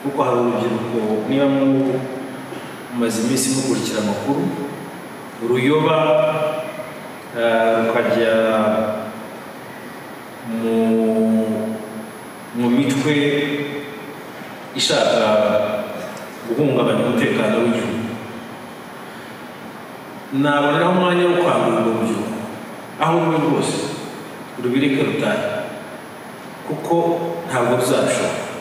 kuko hari urubyiruko niba mwubu mumaze iminsi mukurikira amakuru uruyoba eh, rukajya mu mu mitwe ishaka guhungabanya umutekano w'igihugu naboneraho umwanya wo kwambura urubyiruko aho ruri rwose rubireke rutahe kuko ntabwo ruzabishobora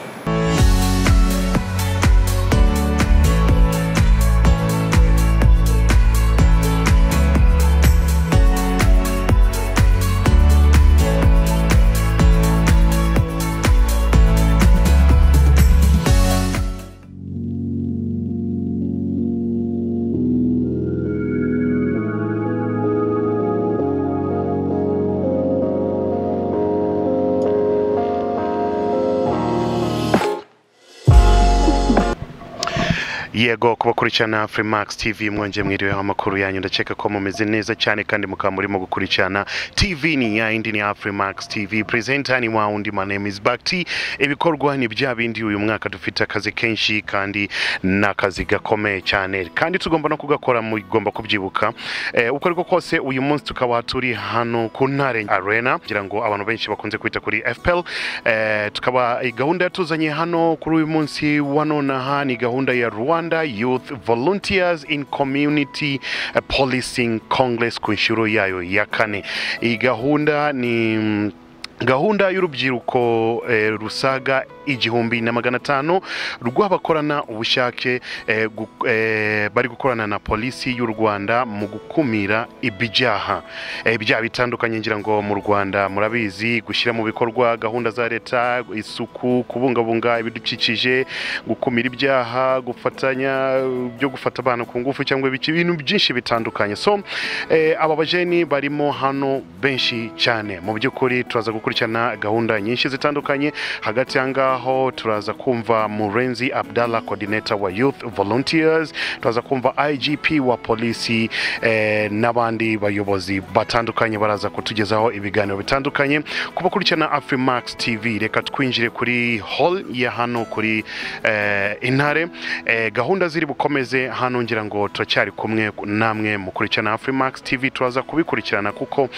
yego kubakurikirana Freemax TV mwongeye mwiriweho amakuru yanyu ndakeka ko mumeze neza cyane kandi mukaba murimo gukurikirana TV ni ya yindi ni ya Freemax TV presenter ni wa wundi my name is Bakti ibikorwa ni bya bindi uyu mwaka dufite akazi kenshi kandi n'akazi gakomeye cyane kandi tugomba no kugakora mugomba kubyibuka eh, uko ariko kose uyu munsi tukaba turi hano ku Ntare Arena ngira ngo abantu benshi bakunze kwita kuri FPL eh, tukaba eh, gahunda yatuzanye hano kuri uyu munsi wa nonaha ni gahunda ya Rwanda Youth Volunteers in Community eh, Policing Congress ku nshuro yayo ya kane iyi gahunda ni mm, gahunda y'urubyiruko eh, rusaga igihumbi na magana atanu rw'abakorana ubushake eh, gu- eh, bari gukorana na polisi y'u rwanda mu gukumira ibyaha eh, ibyaha bitandukanye ngira ngo mu rwanda murabizi gushyira mu bikorwa gahunda za leta isuku kubungabunga ibidukikije gukumira ibyaha gufatanya eh, byo gufata abana ku ngufu cyangwa ibiki ibintu byinshi bitandukanye so eh, aba bajeni barimo hano benshi cyane mu by'ukuri turaza gukurikirana gahunda nyinshi zitandukanye hagati aha ngaho turaza kumva murenzi abdalla coordinator wa youth volunteers turaza kumva igp wa polisi eh, n'abandi bayobozi batandukanye baraza kutugezaho ibiganiro bitandukanye kubakurikirana afrimax tv reka twinjire kuri hall ya hano kuri eh, intare eh, gahunda ziri bukomeze hano ngira ngo turacyari kumwe namwe mukurikirana afrimax tv turaza kubikurikirana kuko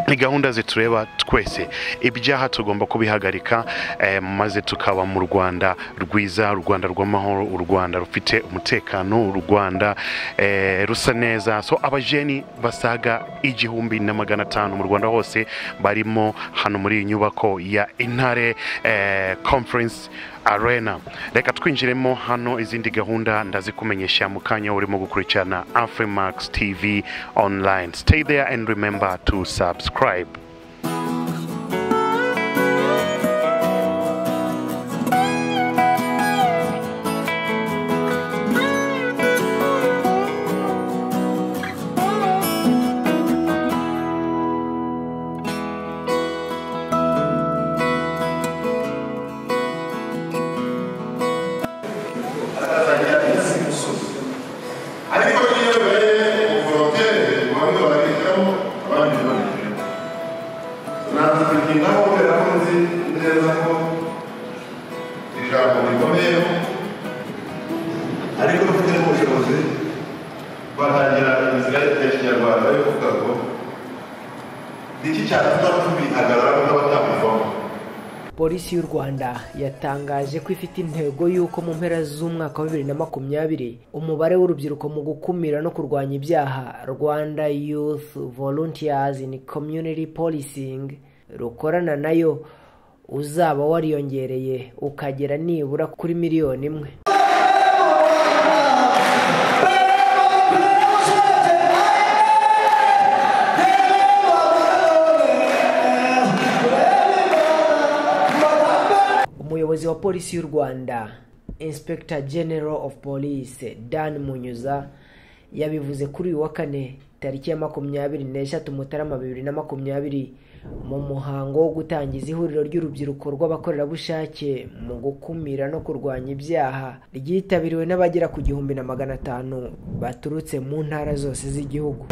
ni gahunda zitureba twese ibyaha tugomba kubihagarika eh, maze tukaba mu rwanda rwiza u rwanda rw'amahoro u rwanda rufite umutekano u rwanda eh, rusa neza so abajeni basaga igihumbi na magana atanu mu rwanda hose barimo hano muri iyi nyubako ya intare eh, conference arena reka twinjiremo hano izindi gahunda ndazikumenyesha mu kanya urimo gukurikirana afrimax tv online stay there and remember to subscribe ariko iyo rero ubukorokere bamwe babigiramo abandi babigiramo natwe tubikingaho kubera ko nzi neza ko iri jambo rikomeyeho ariko dufite n'ubushobozi batangira inzira ya kinyarwanda yo kuvuga ngo niki cyatuma tubihagararaho n'abatabivamo polisi y'u rwanda yatangaje ko ifite intego y'uko mu mpera z'umwaka wa bibiri na makumyabiri umubare w'urubyiruko mu gukumira no kurwanya ibyaha rwanda youth volunteers in community policing rukorana nayo uzaba wariyongereye ukagera nibura kuri miliyoni imwe umuyobozi wa polisi y'u rwanda inspector general of police dan munyuza yabivuze kuri uyu wa kane tariki ya makumyabiri n'eshatu mutarama bibiri na makumyabiri mu muhango wo gutangiza ihuriro ry'urubyiruko rw'abakorerabushake mu gukumira no kurwanya ibyaha ryitabiriwe n'abagera ku gihumbi na magana atanu baturutse mu ntara zose z'igihugu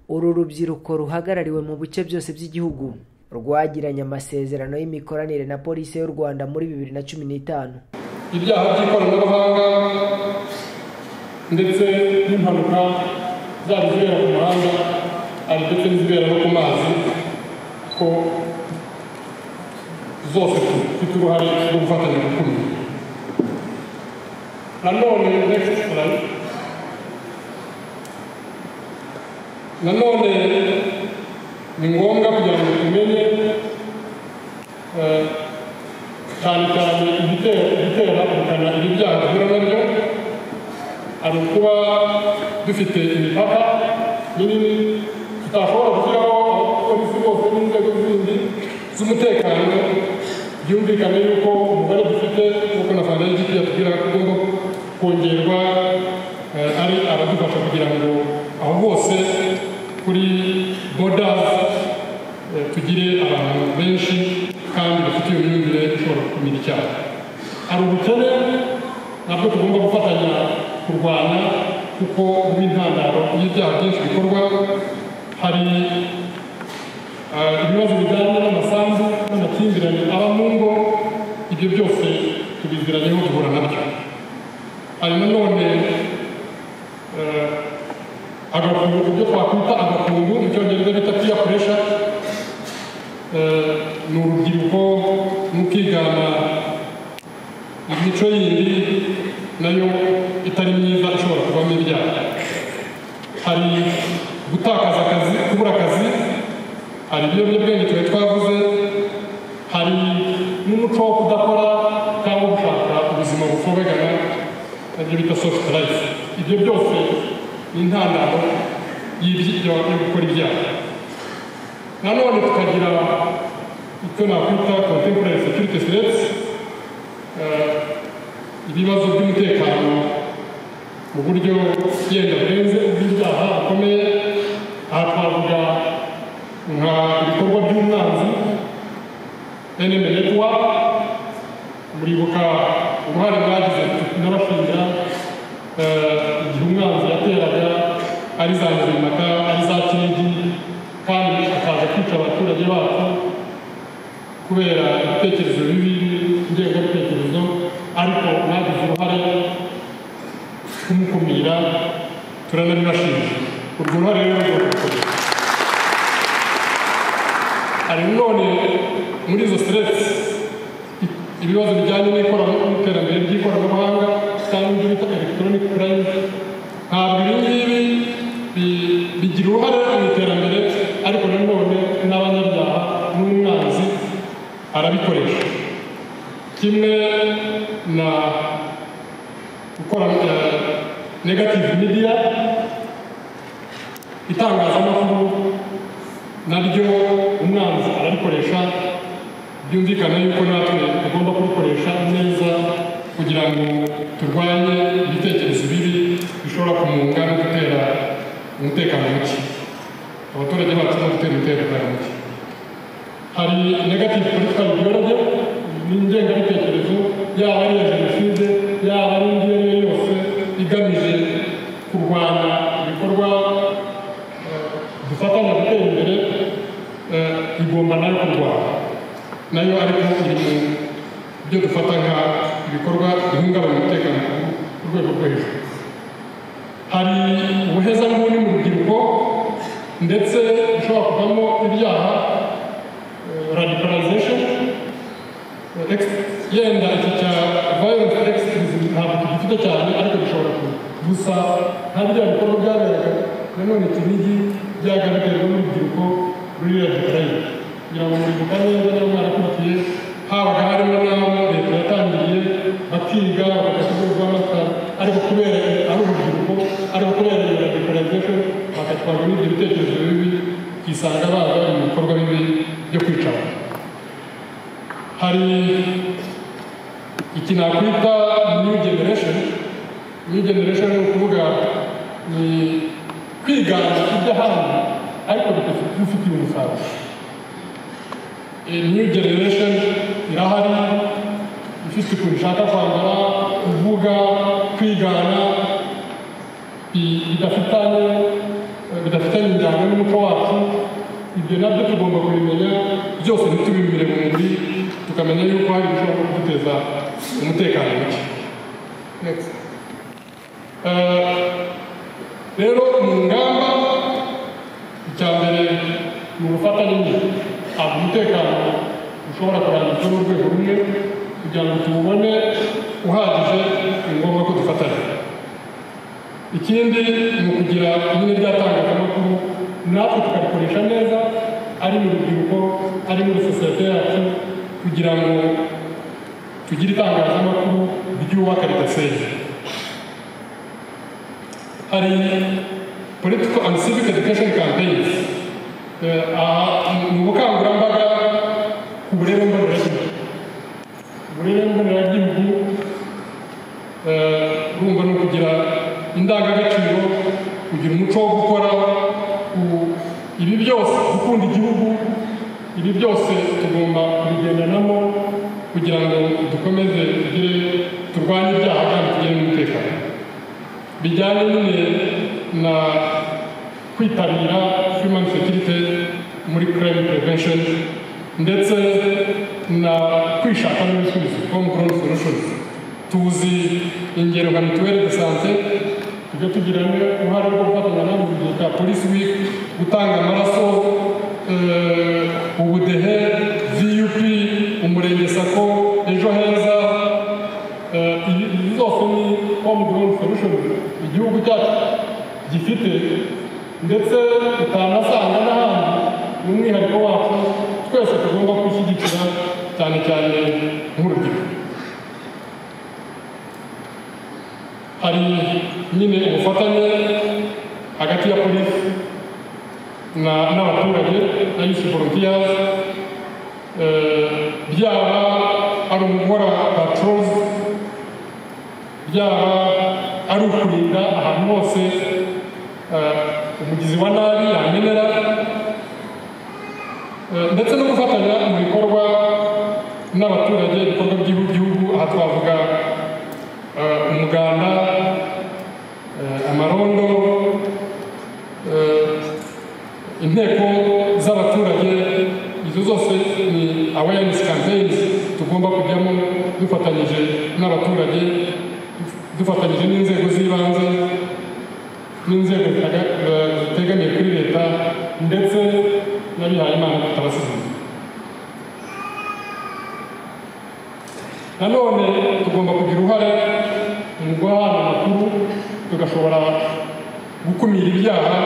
urubyiruko ruhagarariwe mu bice byose by'igihugu rwagiranye amasezerano y'imikoranire na polisi y'u rwanda muri bibiri na cumi n'itanu ibyaha by'ikoranabuhanga ndetse n'impanuka zaba izibera ku muhanda ari ndetse n'izibera no ku mazi ko zose zifite uruhare rwo gufatanya mu kumira nanone next slide nanone ni ngombwa kugira ngo tumenye eh, cyane cyane igitera igitera ubukana ibi byaha duhura nabyo ari ukuba dufite imipaka minini tutashobora gushyiraho abapolisi bose n'inzego zindi z'umutekano byumvikane yuko umubare dufite nk'uko na fanda y'igiti yatubwira ko ugomba kongerwa eh, ari abadufasha kugira ngo aho hose kuri boda eh, tugire abantu benshi kandi bafite iyo myumvire ishobora gukumira icyaha hari ubukene nabwo tugomba gufatanya kurwanya kuko buba intandaro y'ibyaha byinshi bikorwa hari eh, ibibazo bijyanye n'amasambu n'amakimbirane aba mu ngo ibyo byose tubiziranyeho duhura nabyo hari nanone eh, agakungu ibyo twakwita agakungu mu cyongereza bita piya puresha ni urubyiruko no kwigana imico yindi nayo itari myiza ishobora kuvamo ibyaha hari gutakaza akazi kubura akazi hari ibiyobyabwenge twari twavuze hari n'umuco wo kudakora cyangwa gushaka ubuzima bufobegana nabyo bita sofuti rayifu ibyo byose ni intandaro y'ibyo yo gukora ibyaha nanone tukagira icyo nakwita contemporary security threats eh, ibibazo by'umutekano mu buryo yenda burenze ubw'ibyaha bukomeye aha twavuga nka ibikorwa by'umwanzi enemy network muribuka uruhare mwagize n'abashingira igihe umwanzi yateraga ari za nzirimaka ari za kinigi kandi akaza kwica abaturage bacu kubera ibitekerezo bibi ingengabitekerezo ariko mwagize uruhare kumukumira turanabibashimira urwo ruhare rero rugomba gukomeza hari none muri izo siteresi ibibazo bijyanye n'iterambere ry'ikoranabuhanga cyangwa ibyo bita electronic crime ntabwo ibi ngibi bi- bigira uruhare mu iterambere ariko nanone n'abanyabyaha n'umwanzi arabikoresha kimwe na gukora eh, negative media itangazamakuru naryo umwanzi arabikoresha byumvikana yuko natwe tugomba kubikoresha neza kugira ngo turwanye ibitekerezo bibi bishobora kumunga no gutera umutekano muke abaturage bacu no gutera umutekano muke hari negative political ideology ni ingengabitekerezo yaba ari iya jenoside yaba ari indi iyo ari yo yose igamije kurwanya ibikorwa eh, dufatanya gutera imbere eh, igomba nayo kurwanya nayo ariko iri mu byo dufata nka ibikorwa bihungabanya umutekano ku rwego rwo hejuru hari ubuhezanguni mu rubyiruko ndetse bishobora kuvamo ibyaha radicalization eh, ex- yenda iki cya violent extremism ntabwo tugifite cyane ariko gishobora kuba gusa nta bya bikorwa byaberaga nanone kinigi byagaragarwa n'urubyiruko ruri radicalized kugira ngo muribuka neza niba mwarakurikiye habaga harimo n'aho leta yatangiriye bakiga bagakigurwa amata ariko kubera ari urubyiruko ariko kubera iyo radicalization bagatwarwa n'ibyo bitekerezo bibi ukisanga baza mu bikorwa bibi byo kwica abantu hari iki nakwita new generation new generation ni ukuvuga ni kwigana iby'ahandi ariko bifite- bifitiye umusaruro new generation irahari ifite ukuntu ishaka kwambara kuvuga kwigana bi- bidafitanye bidafitanye injyana n'umuco wacu ibyo nabyo tugomba kubimenya byose ntitubimire mu mubiri tukamenya yuko hari ibishobora kuduteza umutekano muke Next. Eh, rero mu ngamba icya mbere ni ubufatanye nyine ntabwo umutekano ushobora kurangizwa n'urwego rumwe kugira ngo tuwubone uhagije ni ngombwa ko dufatanya ikindi ni ukugira nyine ry'atangazamakuru natwe tukarikoresha neza ari mu rubyiruko ari muri sosiyete yacu kugira ngo tugire itangazamakuru ryubaka ridasenya hari political and civic education campaigns Eh, aha ni ubukangurambaga ku burere mboneragihugu uburere mboneragihugu eh, urumva ni ukugira indangagaciro kugira umuco wo gukora ku- ibi byose gukunda igihugu ibi byose tugomba kubigendanamo kugira ngo dukomeze tugire turwanye ibyaha kandi tugire n'umutekano bijyanye nyine na kwitabira human security muri crime prevention ndetse na kwishakamo ibisubizo home grown solutions tuzi ingero nka mituweli de sante tujye tugira uruhare rwo gufatanya nabo mu gihe cya polisi week gutanga amaraso eh, ubudehe vup umurenge sako ejo heza Eh, iyi izi zose ni home grown solution igihugu cyacu gifite ndetse utanasanga n'ahandi ni umwihariko wacu twese tugomba gushyigikira cyane cyane nk'urubyiruko hari nyine ubufatanye hagati ya polisi na- n'abaturage na yusi volunteers eh, byaba ari ugukora patrols byaba ari ukurinda ahantu hose eh, umugizi wa nabi yamenera Eh, ndetse no gufatanya mu bikorwa n'abaturage ibikorwa by'igihugu aha twavuga eh, umuganda eh, amarondo eh, inteko z'abaturage izo zose ni awareness campaigns tugomba kujyamo dufatanyije n'abaturage dufatanyije n'inzego z'ibanze n'inzego zitaga- eh, zitegamiye kuri leta ndetse n'abihaye imana tutabasize nanone tugomba kugira uruhare mu guhana amakuru tugashobora gukumira ibyaha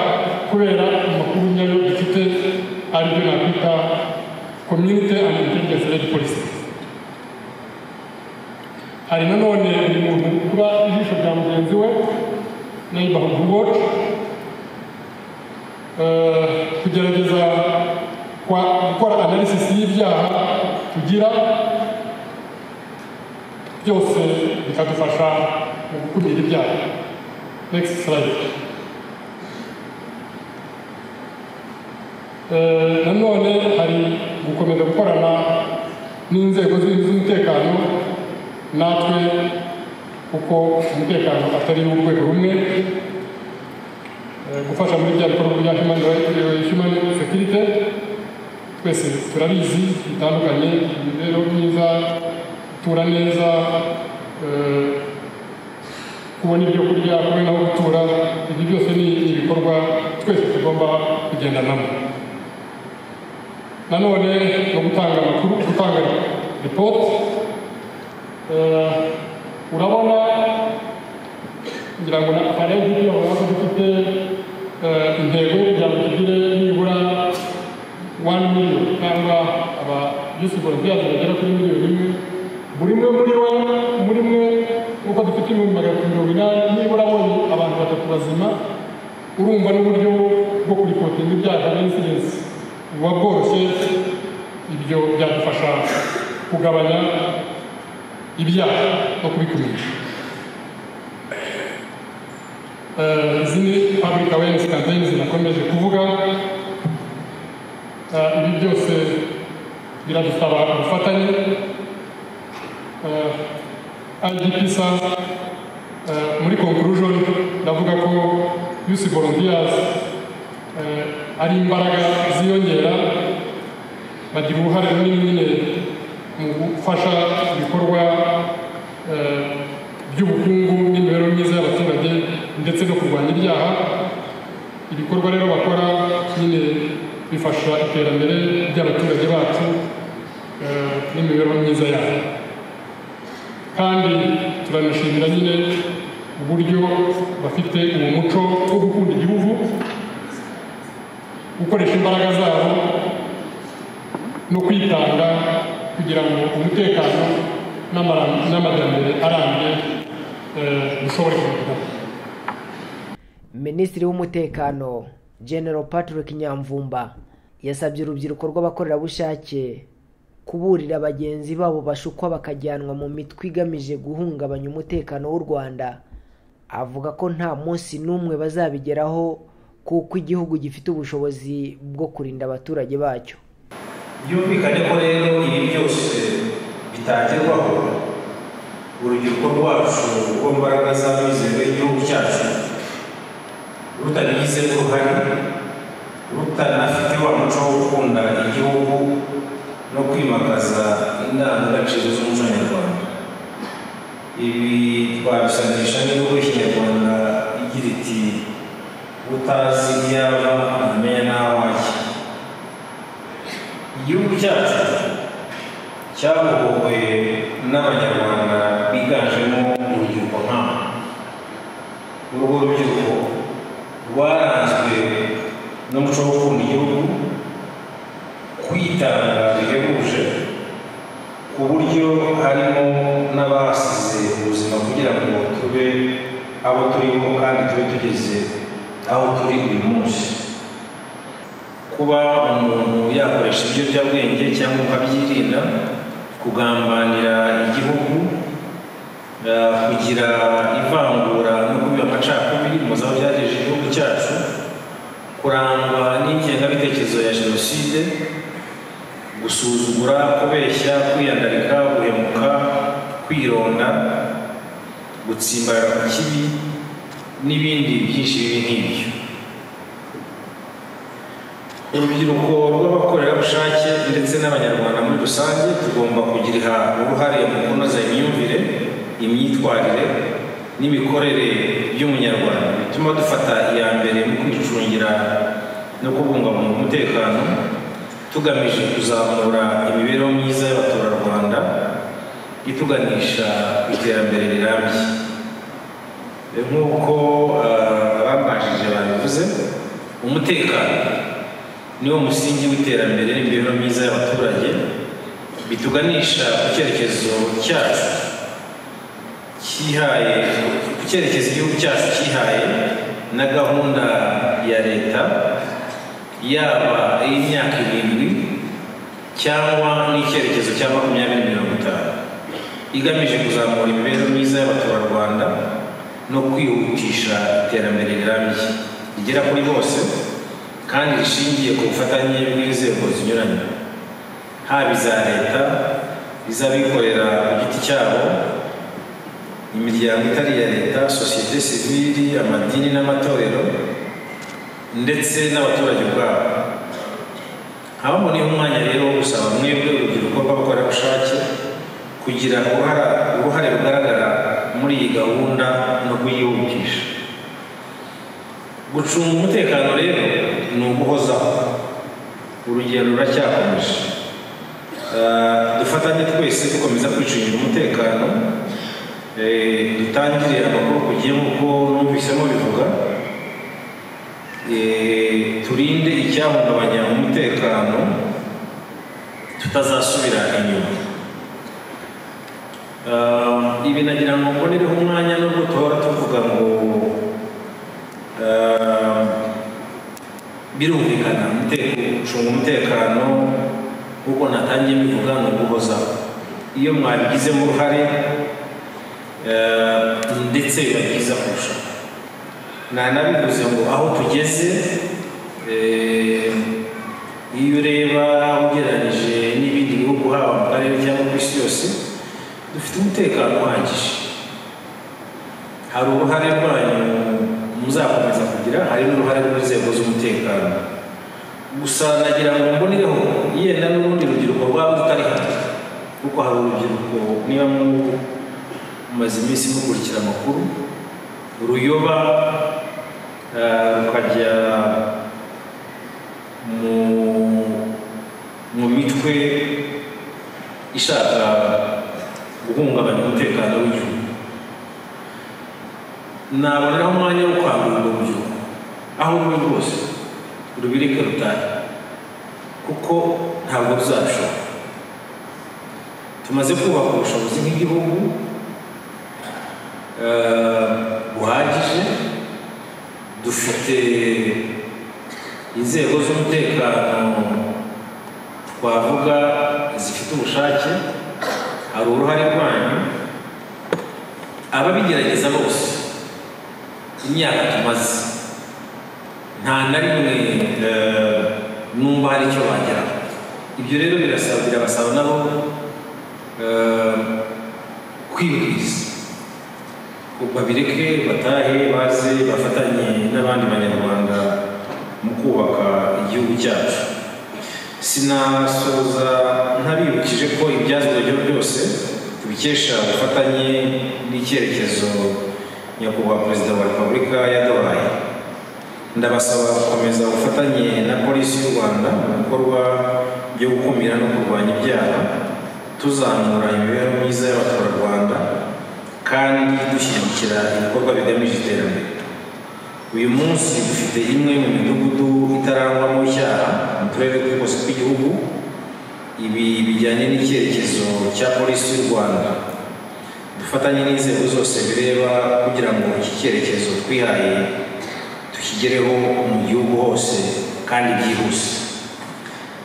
kubera amakuru nyayo dufite aribyo nakwita community and intelligence led policy hari nanone buri muntu kuba ijisho rya mugenzi we neighborhood watch eh, kugerageza kwa- gukora analysis y'ibyaha tugira byose bikadufasha mu gukumira ibyaha next slide Eh, nanone hari gukomeza gukorana n'inzego zindi z'umutekano natwe kuko umutekano atari urwego rumwe Eh, gufasha muri bya bikorwa bya human rights eh, human security twese turabizi bitandukanye imibereho myiza gutura neza eh, kubona ibyo kurya kubona aho gutura ibyo byose ni ibikorwa twese tugomba kugendanamo nanone no gutanga amakuru gutanga ripoti Eh, urabona ngira ngo na kare nk'iyo bavuga ko dufite eh, intego kugira ngo tugire nibura wani miliyoni cyangwa aba yusi volontiyazi bagera kuri miliyoni imwe buri mwe muri we muri mwe uko dufite ibihumbi magana atatu mirongo inani nibura abonye abantu batatu bazima urumva n'uburyo bwo kuripotinga ibyaha na insidensi buba bworoshye ibyo byadufasha kugabanya ibyaha no kubikumisha Eh, izi ni public awareness campaigns nakomeje kuvuga Eh, ibi byose biradusaba ubufatanye Eh, IGP sa eh, muri conclusion ndavuga ko yusi volunteers eh, hari imbaraga ziyongera bagira uruhare runini nyine mu gufasha ibikorwa eh, by'ubukungu n'imibereho myiza y'abaturage ndetse no kurwanya ibyaha ibikorwa rero bakora nyine bifasha iterambere ry'abaturage bacu eh, n'imibereho myiza yabo kandi turanashimira nyine uburyo bafite uwo muco wo gukunda igihugu gukoresha imbaraga zabo no kwitanga kugira ngo umutekano n'amara- n'amajyambere arambye eh, bishobore kugerwaho minisitiri w'umutekano general patrick nyamvumba yasabye urubyiruko rw'abakorerabushake kuburira bagenzi babo bashukwa bakajyanwa mu mitwe igamije guhungabanya umutekano w'u rwanda avuga ko nta munsi n'umwe bazabigeraho kuko igihugu gifite ubushobozi bwo kurinda abaturage bacyo byumvikane ko rero ibi byose bitagerwaho urubyiruko rwacu rwo mu mbaraga z'abizerwa igihugu cyacu rutabigize uruhare rutanafite wa muco wo gukunda igihugu no kwimakaza indangagaciro z'umuco nyarwanda ibi twabisanisha n'ibihugu kinyarwanda igira iti utazi ibyaba ntamenya n'aho wajya igihugu cyacu cyabohowe n'abanyarwanda biganjemo urubyiruko nk'aba urwo rubyiruko rwaranzwe n'umuco wo gukunda igihugu kwitanga bihebuje ku buryo harimo n'abasize ubuzima kugira ngo tube abo turimo kandi tube tugeze aho turi uyu munsi kuba umuntu yakoresha ibiyobyabwenge cyangwa akabyirinda kugambanira igihugu eh, kugira ivangura no kubiba amacakubiri mu zaba byateje igihugu cyacu kurangwa n'ingengabitekerezo ya jenoside gusuzugura kubeshya kwiyandarika guhemuka kwironda gutsimbarara ku kibi n'ibindi byinshi bibi nk'ibyo urubyiruko rw'abakorerabushake ndetse n'abanyarwanda muri rusange tugomba kugira uruhare mu kunoza imyumvire imyitwarire n'imikorere y'umunyarwanda bituma dufata iya mbere mu kwicungira no kubungabunga umutekano tugamije kuzamura imibereho myiza y'abaturarwanda ituganisha ku iterambere rirambye E, nk'uko eh, ababanjije babivuze umutekano niwo musingi w'iterambere n'imibereho myiza y'abaturage bituganisha ku cyerekezo cyacu cyihaye ku cyerekezo igihugu cyacu cyihaye na gahunda ya leta yaba iy'imyaka irindwi cyangwa n'icyerekezo cya makumyabiri mirongo itanu igamije kuzamura imibereho myiza y'abaturarwanda no kwihutisha iterambere rirambye rigera kuri bose kandi rishingiye ku bufatanye bw'inzego zinyuranye haba iza leta iz'abikorera ku giti cyabo imiryango itari iya leta sosiyete sivili amadini n'amatorero ndetse n'abaturage ubwabo hababoneyeho umwanya rero wo gusaba mwebwe urubyiruko rw'abakorerabushake kugira uruhara- uruhare rugaragara muri iyi gahunda no kuyihutisha gucunga umutekano rero ni uguhozaho urugendo ruracyakomeje Eh, dufatanye twese dukomeza kwicungira umutekano eh, dutangire amakuru ku gihe nk'uko numvisemo bivuga Eh, turinde icyahungabanya umutekano tutazasubira inyuma Eh, ibi nagira ngo mbonereho umwanya no gutora tuvuga ngo eh, birumvikana umuteko gucunga umutekano kuko natangiye mbivuga ni uguhozaho iyo mwabigizemo uruhare eh, ndetse biba byiza kurusha nanabivuze ngo aho tugeze eh, iyo ureba ugereranyije n'ibindi bihugu haba mu karere cyangwa ku isi yose dufite umutekano uhagije hari uruhare rwanyu muzakomeza kugira hari n'uruhare rw'inzego z'umutekano gusa nagira ngo mbonereho yenda n'urundi rubyiruko rwaba rutari hano kuko hari urubyiruko niba mumaze iminsi mukurikira amakuru ruyoba eh, rukajya mu mu mitwe ishaka guhungabanya umutekano w'igihugu naboneraho umwanya wo kwambura urwo rubyiruko aho ruri rwose rubireke rutahe kuko ntabwo ruzabishobora tumaze kubaka ubushobozi nk'igihugu eh, buhagije dufite inzego z'umutekano twavuga zifite ubushake hari uruhare rwanyu ababigerageza bose imyaka tumaze nta na rimwe eh, numva hari icyo bageraho ibyo rero birasaba birabasaba nabo eh, kwibwiriza babireke batahe baze bafatanye n'abandi banyarwanda mu kubaka igihugu cyacu sinasoza ntabibukije ko ibyazwe byo byose tubikesha ubufatanye n'icyerekezo nyakubahwa perezida wa repubulika yaduhaye ndabasaba gukomeza ubufatanye na polisi y'u rwanda mu bikorwa byo gukumira no kurwanya ibyaha tuzamura imibereho myiza y'abaturarwanda kandi dushyigikira ibikorwa bigamije iterambere uyu munsi dufite imwe mu midugudu itarangwamo icyaha mu turere twose tw'igihugu ibi bijyanye n'icyerekezo cya polisi y'u rwanda dufatanye n'inzego zose bireba kugira ngo iki cyerekezo twihaye tukigereho mu gihugu hose kandi byihuse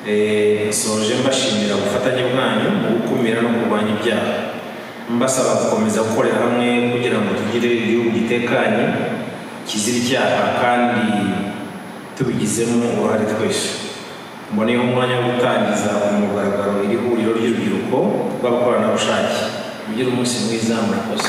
Eh, nsoje mbashimira ubufatanye bwanyu mu gukumira no kurwanya ibyaha mbasaba gukomeza gukorera hamwe kugira ngo tugire igihugu gitekanye kizira icyaha kandi tubigizemo uruhare twese mboneyeho umwanya wo gutangiza ku mugaragaro iri huriro ry'urubyiruko rw'abakoranabushake mugire umunsi mwiza murakoze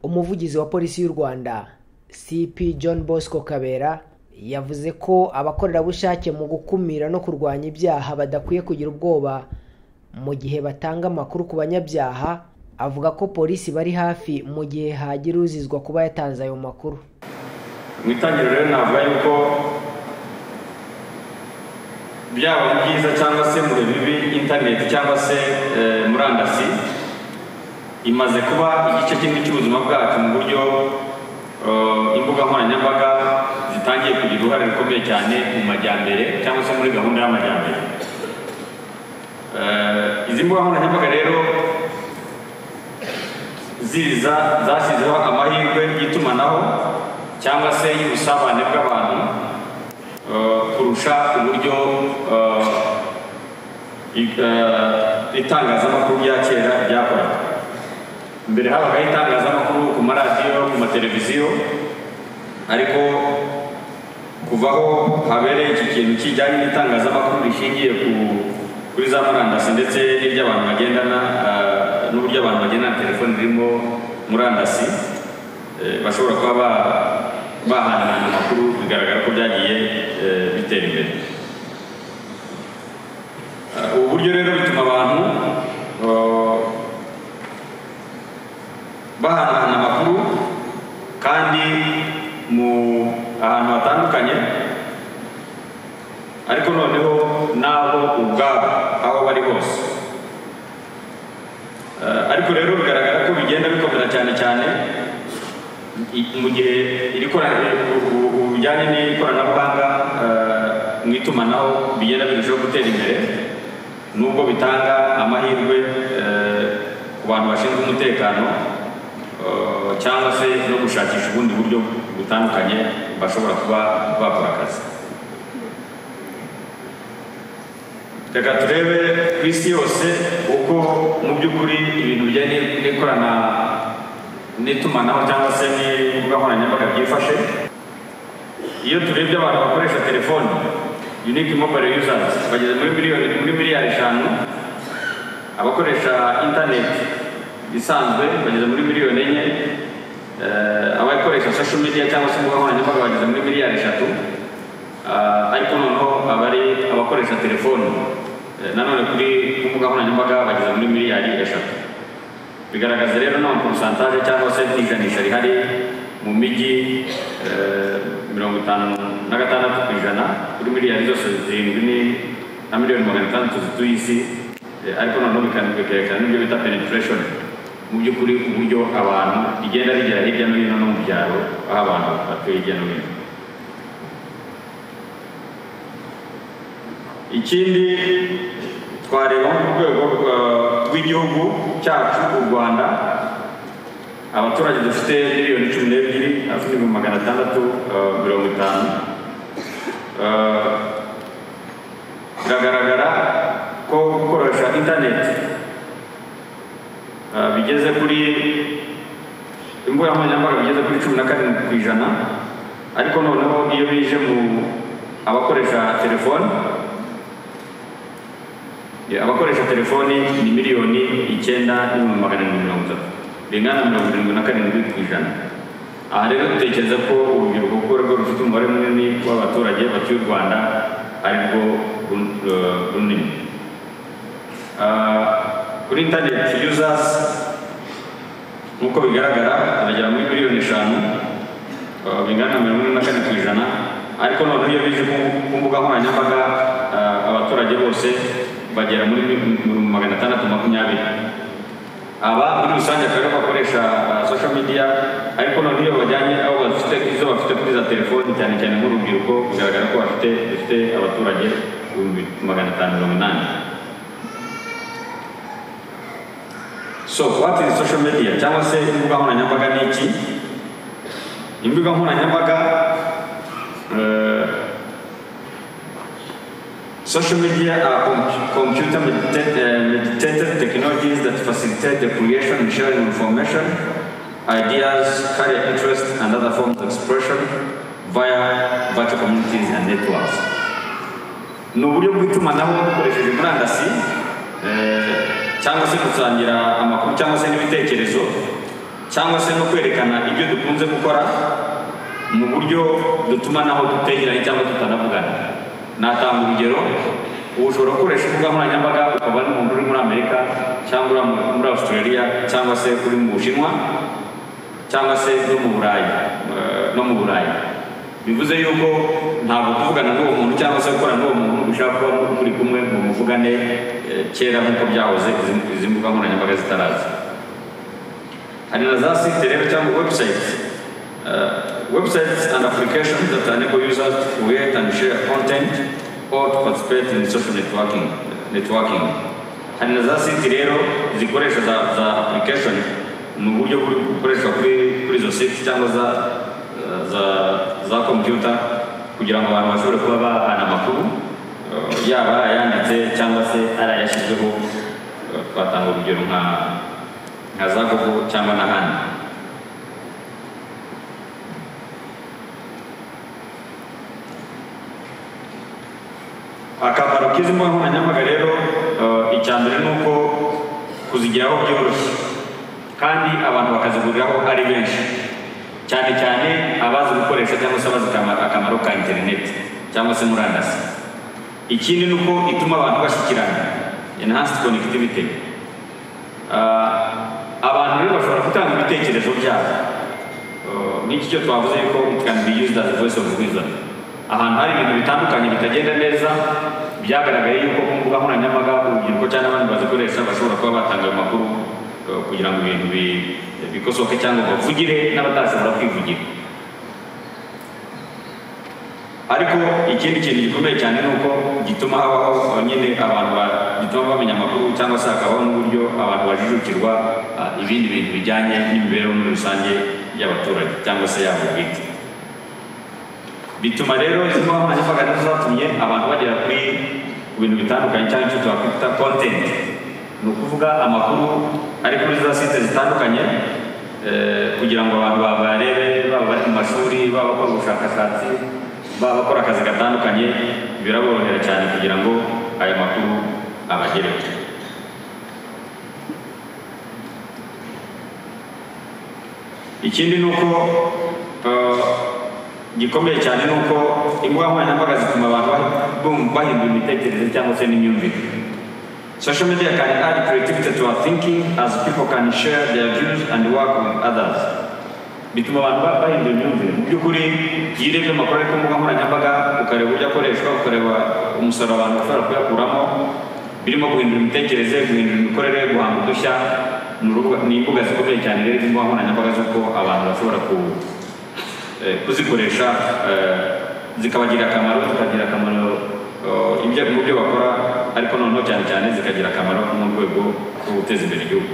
umuvugizi wa polisi y'u rwanda cp john bosco kabera yavuze ko abakorerabushake mu gukumira no kurwanya ibyaha badakwiye kugira ubwoba mu gihe batanga amakuru ku banyabyaha avuga ko polisi bari hafi mu gihe hagira uzizwa kuba yatanze ayo makuru mu itangiriro rero navuga yuko byaba ari byiza cyangwa se mu bihe bibi interineti cyangwa se eh, murandasi imaze kuba igice kimwe cy'ubuzima bwacu mu buryo eh, imbuga nkoranyambaga zitangiye kugira uruhare rukomeye cyane mu majyambere cyangwa se muri gahunda y'amajyambere Eh, izi mbuga nkoranyambaga rero ziza zashyizeho amahirwe y'itumanaho cyangwa se y'ubusabane bw'abantu eh, kurusha uburyo eh, i- eh, itangazamakuru rya kera ryakoraga mbere habagaho itangazamakuru ku maradiyo ku mateleviziyo ariko kuva aho habereye iki kintu kijyanye n'itangazamakuru rishingiye ku kuri za murandasi ndetse n'iry'abantu bagendana ah, n'uburyo abantu bagendana telefoni ririmo murandasi eh, bashobora kuba ba- bahanahana amakuru bigaragara ko byagiye eh, bitera imbere Ah, ubu buryo rero bituma abantu ah, bahanahana amakuru kandi mu ahantu hatandukanye ariko noneho n'abo ubwabo aho bari hose Eh, ariko rero bigaragara ko bigenda bikomera cyane cyane i- mu gihe iri korana- u- u- u- bijyanye n'ikoranabuhanga eh, mu itumanaho bigenda birushaho gutera imbere nubwo bitanga amahirwe eh, ku ku bantu bashinzwe umutekano eh, cyangwa se no gushakisha ubundi buryo butandukanye bashobora kuba bakora akazi reka turebe ku isi yose uko mu by'ukuri ibintu bijyanye n'ikorana n'itumanaho cyangwa se n'imbuga nkoranyambaga byifashe iyo turebye abantu bakoresha telefoni unique mobile users bageze muri miliyoni muri miliyari eshanu abakoresha interineti isanzwe bageze muri miliyoni enye eh, abakoresha social media cyangwa se imbuga nkoranyambaga bageze muri miliyari eshatu Ah, ariko noneho abari abakoresha telefoni eh, nanone kuri ku mbuga nkoranyambaga bageze muri miliyari eshatu bigaragaza rero nta porusantaje cyangwa se ijanisha rihari mu mijyi eh, mirongo itanu na gatandatu ku ijana kuri miliyari zose zirindwi ni- na miliyoni magana atandatu zituye isi eh, ariko noneho bika- bikerekana n'ibyo bita penetration mu by'ukuri uburyo abantu rigenda rigera hirya no hino no mu byaro aho abantu batuye hirya no hino ikindi twareba nko ku rwego rwa- rw'igihugu cyacu u rwanda abaturage dufite miliyoni cumi n'ebyiri afite ibihumbi magana atandatu eh, mirongo itanu Eh, biragaragara ko gukoresha interineti eh, bigeze kuri imbuga nkoranyambaga bigeze kuri cumi na karindwi ku ijana ariko noneho iyo bije mu abakoresha telefoni Yeah, abakoresha telefoni ni miliyoni icyenda n'ibihumbi magana arindwi mirongo itatu bingana na mirongo irindwi na karindwi ku ijana aha rero dutekereza ko urubyiruko kuko rwo rufite umubare munini w'abaturage batuye u rwanda ari rwo run- eh, runini Ah, kuri interineti users nk'uko bigaragara aragera muri miliyoni eshanu eh, bingana na mirongo ine na kane ku ijana ariko noneho iyo bije ku- ku mbuga nkoranyambaga eh, abaturage bose bagera muri mi- magana atandatu makumyabiri aba muri rusange akaba aribo bakoresha eh, social media ariko noneho iyo bajyanye aho bafite izo bafite kuri za telefoni cyane cyane nk'urubyiruko bigaragara ko bafite dufite abaturage ibihumbi magana atanu mirongo inani So what is social media cyangwa se imbuga nkoranyambaga ni iki? Imbuga nkoranyambaga eh, social media are com- computer medita- eh, meditated technologies that facilitate the creation and sharing of information, ideas, career interests, and other forms of expression via virtual communities and networks. ni uburyo bw'itumanaho dukoresheje murandasi eh, cyangwa se gusangira amakuru cyangwa se n'ibitekerezo cyangwa se no kwerekana ibyo dukunze gukora mu buryo dutumanaho dutegeranye cyangwa tutanavugana natanga urugero ubu ushobora gukoresha imbuga nkoranyambaga ukaba n'umuntu uri muri amerika cyangwa uri mu- muri australia cyangwa se uri mu bushinwa cyangwa se no mu burayi eh, no mu burayi bivuze yuko ntabwo kuvugana n'uwo muntu cyangwa se gukorana n'uwo muntu ushaka kuba muri kumwe ngo muvugane eh, kera nk'uko byahoze izi- izi mbuga nkoranyambaga zitaraza hari na za site rero cyangwa website Eh, websites and applications that enable users to create and share content or to participate in social networking networking hari na za site rero zikoresha za, za application ni uburyo buri gukoreshwa kuri kuri izo site cyangwa za za, za kompiyuta kugira ngo abantu bashobore kuba bahana amakuru eh, yaba ayanditse cyangwa se ari ayashyizweho eh, twatanga urugero nka nka za google cyangwa n'ahandi akamaro k'izi mbuga nkoranyambaga rero eh, icya mbere ni uko kuzigeraho byoroshye kandi abantu bakaziguriraho ari benshi cyane cyane abazi gukoresha cyangwa se abazi akama- akamaro ka interineti cyangwa se murandasi ikindi ni uko ituma abantu bashyikirana enhanced connectivity Ah, abantu rero bashobora gutanga ibitekerezo byabo Eh, n'iki cyo twavuze yuko it can be used as a voice of wisdom ahantu hari ibintu bitandukanye bitagenda neza byagaragaye yuko ku mbuga nkoranyambaga urubyiruko cyangwa abandi bazikoresha bashobora kuba batanga ayo makuru eh, kugira ngo ibintu bi- bikosoke cyangwa bavugire n'abatashobora kwivugira ariko ikindi kintu gikomeye cyane ni uko gituma habaho eh, nyine abantu ba- gituma bamenya amakuru cyangwa se hakabaho n'uburyo abantu bajijukirwa ah, ibindi bintu bijyanye n'imibereho muri rusange y'abaturage cyangwa se yabo bwite bituma rero izi nkoranyambaga nizo zatumye abantu bagera kuri ku bintu bitandukanye cyangwa icyo twakwita kontenti ni ukuvuga amakuru ari kuri za site zitandukanye eh, kugira ngo abantu bayarebe baba bari mu mashuri baba bakora ubushakashatsi baba bakora akazi gatandukanye biraborohera cyane kugira ngo ayo makuru abagereho ikindi ni uko eh, gikomeye cyane ni uko imbuga nkoranyambaga zituma abantu ba- bahindura imitekerereze cyangwa se n'imyumvire social media can add creativity to our thinking as people can share their views and work with others bituma abantu ba- bahindura imyumvire mu by'ukuri iyo urebye amakuru ari ku mbuga nkoranyambaga ukareba uburyo akoreshwa ukareba umusaruro abantu bashobora kuyakuramo birimo guhindura imitekerereze guhindura imikorere guhanga udushya ni urubuga- ni imbuga zikomeye cyane rero imbuga nkoranyambaga z'uko abantu bashobora ku eh, kuzikoresha eh, zikabagirira akamaro zikagira akamaro eh, ibyo mu byo bakora ariko noneho cyane cyane zikagira akamaro mu rwego rwo guteza imbere igihugu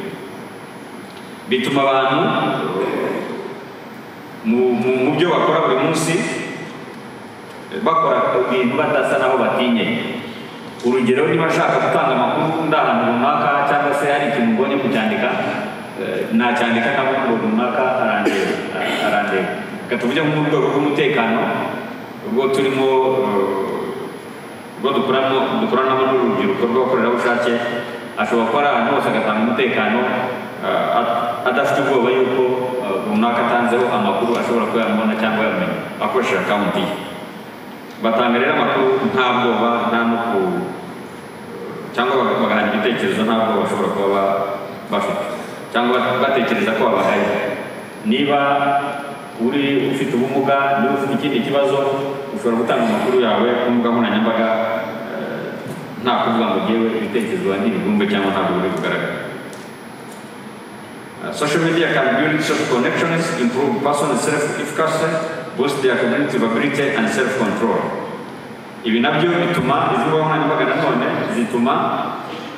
bituma abantu eh, mu- mu mu byo bakora buri munsi eh, bakora ibintu badasa naho batinye urugero niba nshaka gutanga amakuru ndi ahantu runaka cyangwa se hari ikintu mbonye kucyandika eh, nacyandika ntabwo umuntu runaka arandeba arandeba reka tuvuge nko mu rwego rw'umutekano ubwo turimo eh, ubwo dukoramo dukoranamo n'urubyiruko rw'abakorerabushake ashobora kuba ari ahantu hose agatanga umutekano eh, at- adafite ubwoba yuko eh, runaka atanzeho amakuru ashobora kuba yamubona cyangwa yamumenya akoresheje akawunti ye batanga rero amakuru nta bwoba nta no ku cyangwa baga- bagahana igitekerezo nta bwoba bashobora kuba ba- bafite cyangwa batekereza ko babahaye niba uri ufite ubumuga niba ufite ikindi kibazo ushobora gutanga amakuru yawe ku mbuga nkoranyambaga eh, nta kuvuga ngo ngewe ibitekerezo banjye ntibumve cyangwa ntabwo biri kugaragara Uh, social media can build social connections, improve personal self-efficacy, boost their cognitive ability and self-control. Ibi nabyo bituma izi mbuga nkoranyambaga nanone zituma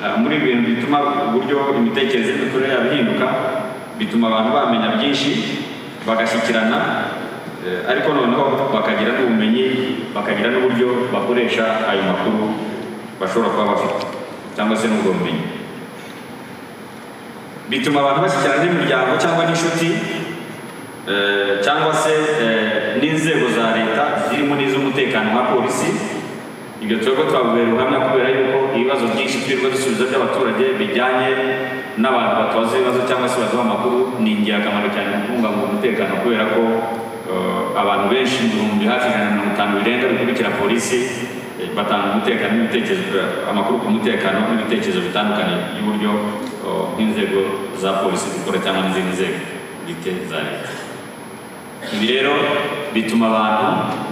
uh, muri ibi bintu bituma uburyo imitekerereze n'imikorere yabo ihinduka bituma abantu bamenya byinshi bagashyikirana eh, ariko noneho bakagira n'ubumenyi bakagira n'uburyo bakoresha ayo makuru bashobora kuba bafite cyangwa se n'ubwo bumenyi bituma abantu bashyikirana n'imiryango cyangwa n'inshuti eh, cyangwa se eh, n'inzego za leta zirimo n'iz'umutekano nka polisi ibyo turego twabibereye ubuhamya kubera yuko ibibazo byinshi twirirwa dusubiza by'abaturage bijyanye n'abantu batoza ibibazo cyangwa se baduha amakuru ni ingirakamaro cyane mu kubungabunga umutekano kubera ko eh, abantu benshi ibihumbi hafi ijana na mirongo itanu birenga bikurikira polisi eh, batanga umutekano n'ibitekerezo amakuru ku mutekano n'ibitekerezo bitandukanye y'uburyo eh, inzego za polisi zikora cyangwa n'izindi nzego bwite za leta ibi rero bituma abantu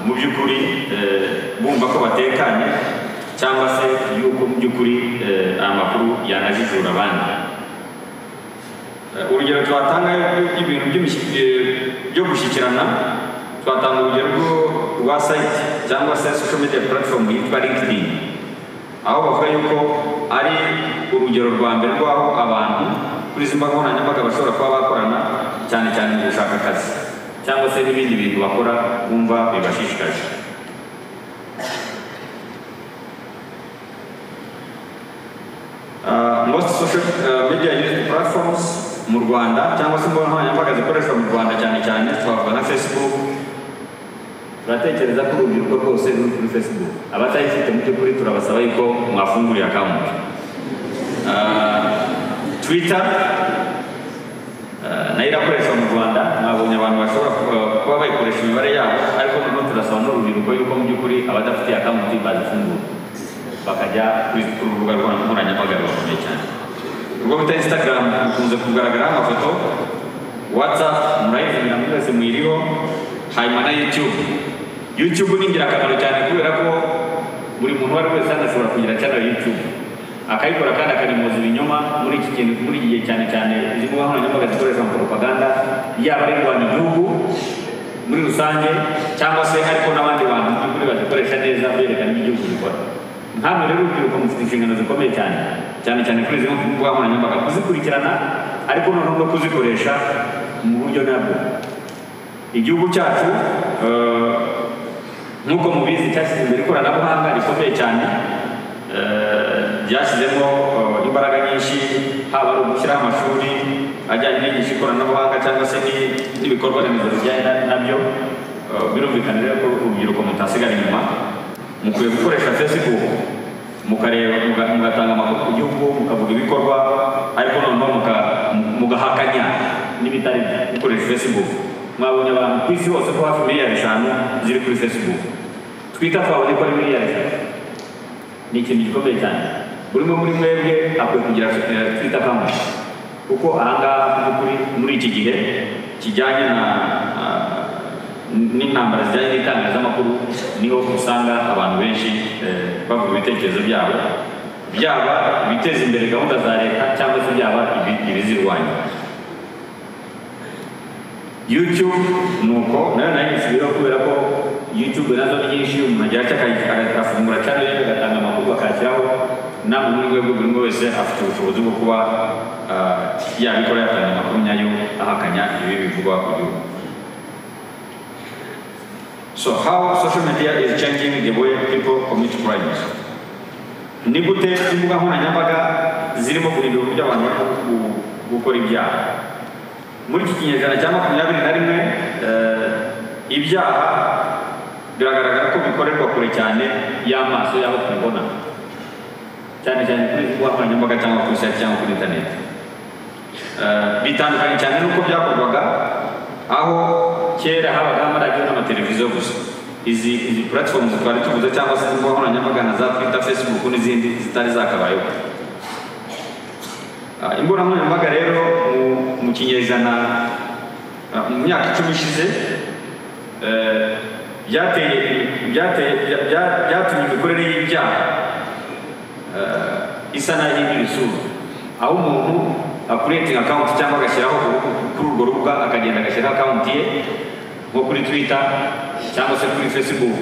mu by'ukuri eh, bumva ko batekanye cyangwa se yuko mu by'ukuri eh, aya makuru yanajijura abandi Eh, urugero twatanga ibintu byo gushyikirana twatanga urugero rwo- rwa site cyangwa se social media platform yitwa linkedin aho bavuga yuko ari urugero rwa mbere rw'aho abantu kuri izi mbaga nkoranyambaga bashobora kuba bakorana cyane cyane mu gushaka akazi cyangwa se n'ibindi bintu bakora bumva bibashishikaje Uh, most social uh, media used platforms mu rwanda cyangwa se imbuga nkoranyambaga zikoreshwa mu rwanda cyane cyane twavuga nka facebook turatekereza ko urubyiruko rwose ruri kuri facebook abatayifite mu by'ukuri turabasaba yuko mwafungurira akawunti Uh, twitter uh, nayo irakoreshwa mu rwanda mwabonye abantu bashobora ku- kuba bayikoresha imibare yabo ariko noneho turasaba n'urubyiruko yuko mu by'ukuri abadafitiye akawunti bazifungura bakajya kuri kuri urubuga rwa- nkoranyambaga rubakomeye cyane urwo bita instagram rukunze kugaragaraho amafoto whatsapp murayivumira muri wese muyiriho hanyuma na youtube youtube ni ingirakamaro cyane kubera ko buri muntu uwo ari we wese hano ashobora kugira channel ya youtube akayikora kandi akanimoza ibinyoma muri iki kintu muri iki gihe cyane cyane izi mbuga nkoranyambaga zikoresha mu propaganda yaba ari rwanda igihugu muri rusange cyangwa se ariko n'abandi bantu mu by'ukuri bazikoresha neza berekana ibyo igihugu gikora nkano rero urubyiruko mufite inshingano zikomeye cyane cyane cyane kuri izi mbuga nkoranyambaga kuzikurikirana ariko noneho no kuzikoresha mu buryo nyabwo igihugu cyacu eh, nk'uko mubizi cyashyize imbere ikoranabuhanga rikomeye cyane eh, ryashyizemo eh, imbaraga nyinshi haba ari ugushyiraho amashuri ajyanye n'inyigisho ikoranabuhanga cyangwa se n'i- n'ibikorwa remezo bijyanye na- nabyo Eh, birumvikana rero ko urubyiruko mutasigara inyuma mukwiye gukoresha facebook mukareba muga- mugatanga amakuru ku gihugu mukavuga ibikorwa ariko noneho muka- mugahakanya n'ibitari gukoresha facebook mwabonye abantu ku isi hose ko hafi miliyari eshanu ziri kuri facebook twita twabonye ko ari miliyari eshanu ni ikintu gikomeye cyane buri umwe muri mwebwe akwiye kugira eh, twita kamwe kuko ahangaha muri, muri iki gihe kijyanye na ah, n'intambara zijyanye n'itangazamakuru niho usanga abantu benshi eh, bavuga ibitekerezo byabo byaba ibiteza imbere gahunda za leta cyangwa se byaba ibi- ibizirwanya YouTube nuko nayo nayo gisubiraho kubera ko YouTube nazo nyinshi umuntu agira icyo akayi- aga- agafungura cyangwa se agatanga amakuru akashyiraho namwe muri rwego buri umwe wese afite ubushobozi bwo kuba ah, yabikora yatanga amakuru nyayo ahakanya ibi bivugwa ku gihugu So how social media is changing the way people commit crimes. Ni gute imbuga nkoranyambaga zirimo guhindura uburyo abantu bari gu- gukora ibyaha muri iki kinyejana cya makumyabiri na rimwe eh, ibyaha biragaragara ko bikorerwa kure cyane y'amaso y'abo tubibona cyane cyane kuri imbuga nkoranyambaga cyangwa kuri site cyangwa kuri interineti Eh, bitandukanye cyane n'uko byakorwaga aho kera habaga amaradiyo n'amateleviziyo gusa izi izi platform twari tuvuze cyangwa se imbuga nkoranyambaga na za twita facebook n'izindi zitari zakabayeho Ah, imbugankoranyambaga rero mu- mu kinyejana ah, mu myaka icumi ishize eh, byateye byateye- bya- bya- byatumye imikorere y'ibyaha eh, isa nayo iri isura aho umuntu akuretinga akawunti cyangwa agashyiraho urubu- kuri urwo rubuga akagenda agashyiraho akawunti ye nko kuri twita cyangwa se kuri facebook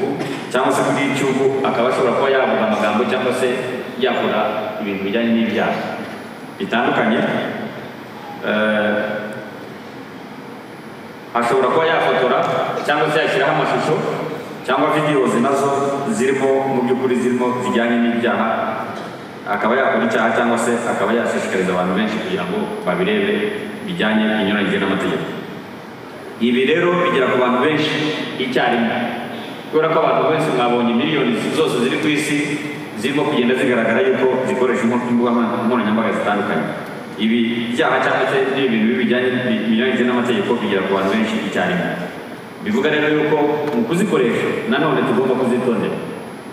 cyangwa se kuri youtube akaba ashobora kuba yavuga amagambo cyangwa se yakora ibintu bijyanye n'ibyaha bitandukanye Eh, ashobora kuba yafotora cyangwa se yashyiraho amashusho cyangwa videos nazo zirimo mu by'ukuri zirimo zijyanye n'ibyaha akaba yakora icyaha cyangwa se akaba yashishikariza abantu benshi kugira ngo babirebe bijyanye binyuranyije n'amategeko ibi rero bigera ku bantu benshi icyarimwe kubera ko abantu benshi mwabonye miliyoni zose ziri ku isi zirimo kugenda zigaragara yuko zikoresha imbu- imbuga nkoranya- nkoranyambaga zitandukanye ibi byaha cyangwa se n'ibintu bibi bijyanye bi- binyuranyije n'amategeko bigera ku bantu benshi icyarimwe bivuga rero yuko mu kuzikoresha nanone tugomba kuzitondera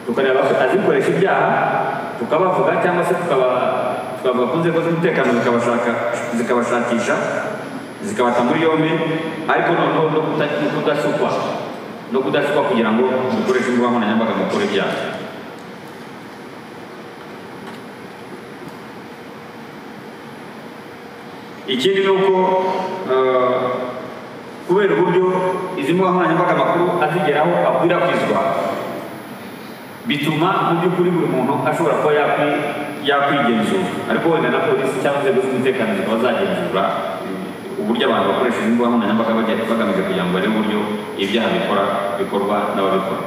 tukareba abazikoresha ibyaha tukabavuga cyangwa se tukaba- tukavuga ku nzego z'umutekano zikabashaka- zikabashakisha zikabata muri yombi ariko noneho no kuta- no kudasukwa no kudasukwa kugira ngo dukoreshe imbuga nkoranyambaga mu gukora ibyaha ikindi ni uko eh, kubera uburyo izi mbuga nkoranyambaga amakuru azigeraho akwirakwizwa bituma mu by'ukuri buri muntu ashobora kuba yakwi- yakwigenzura ariko wenda na polisi cyangwa inzego z'umutekano zikaba zagenzura eh, uburyo abantu bakoresha izi mbuga nkoranyambaga bagenda bagamije kugira ngo barebe uburyo ibyaha bikora bikorwa n'ababikora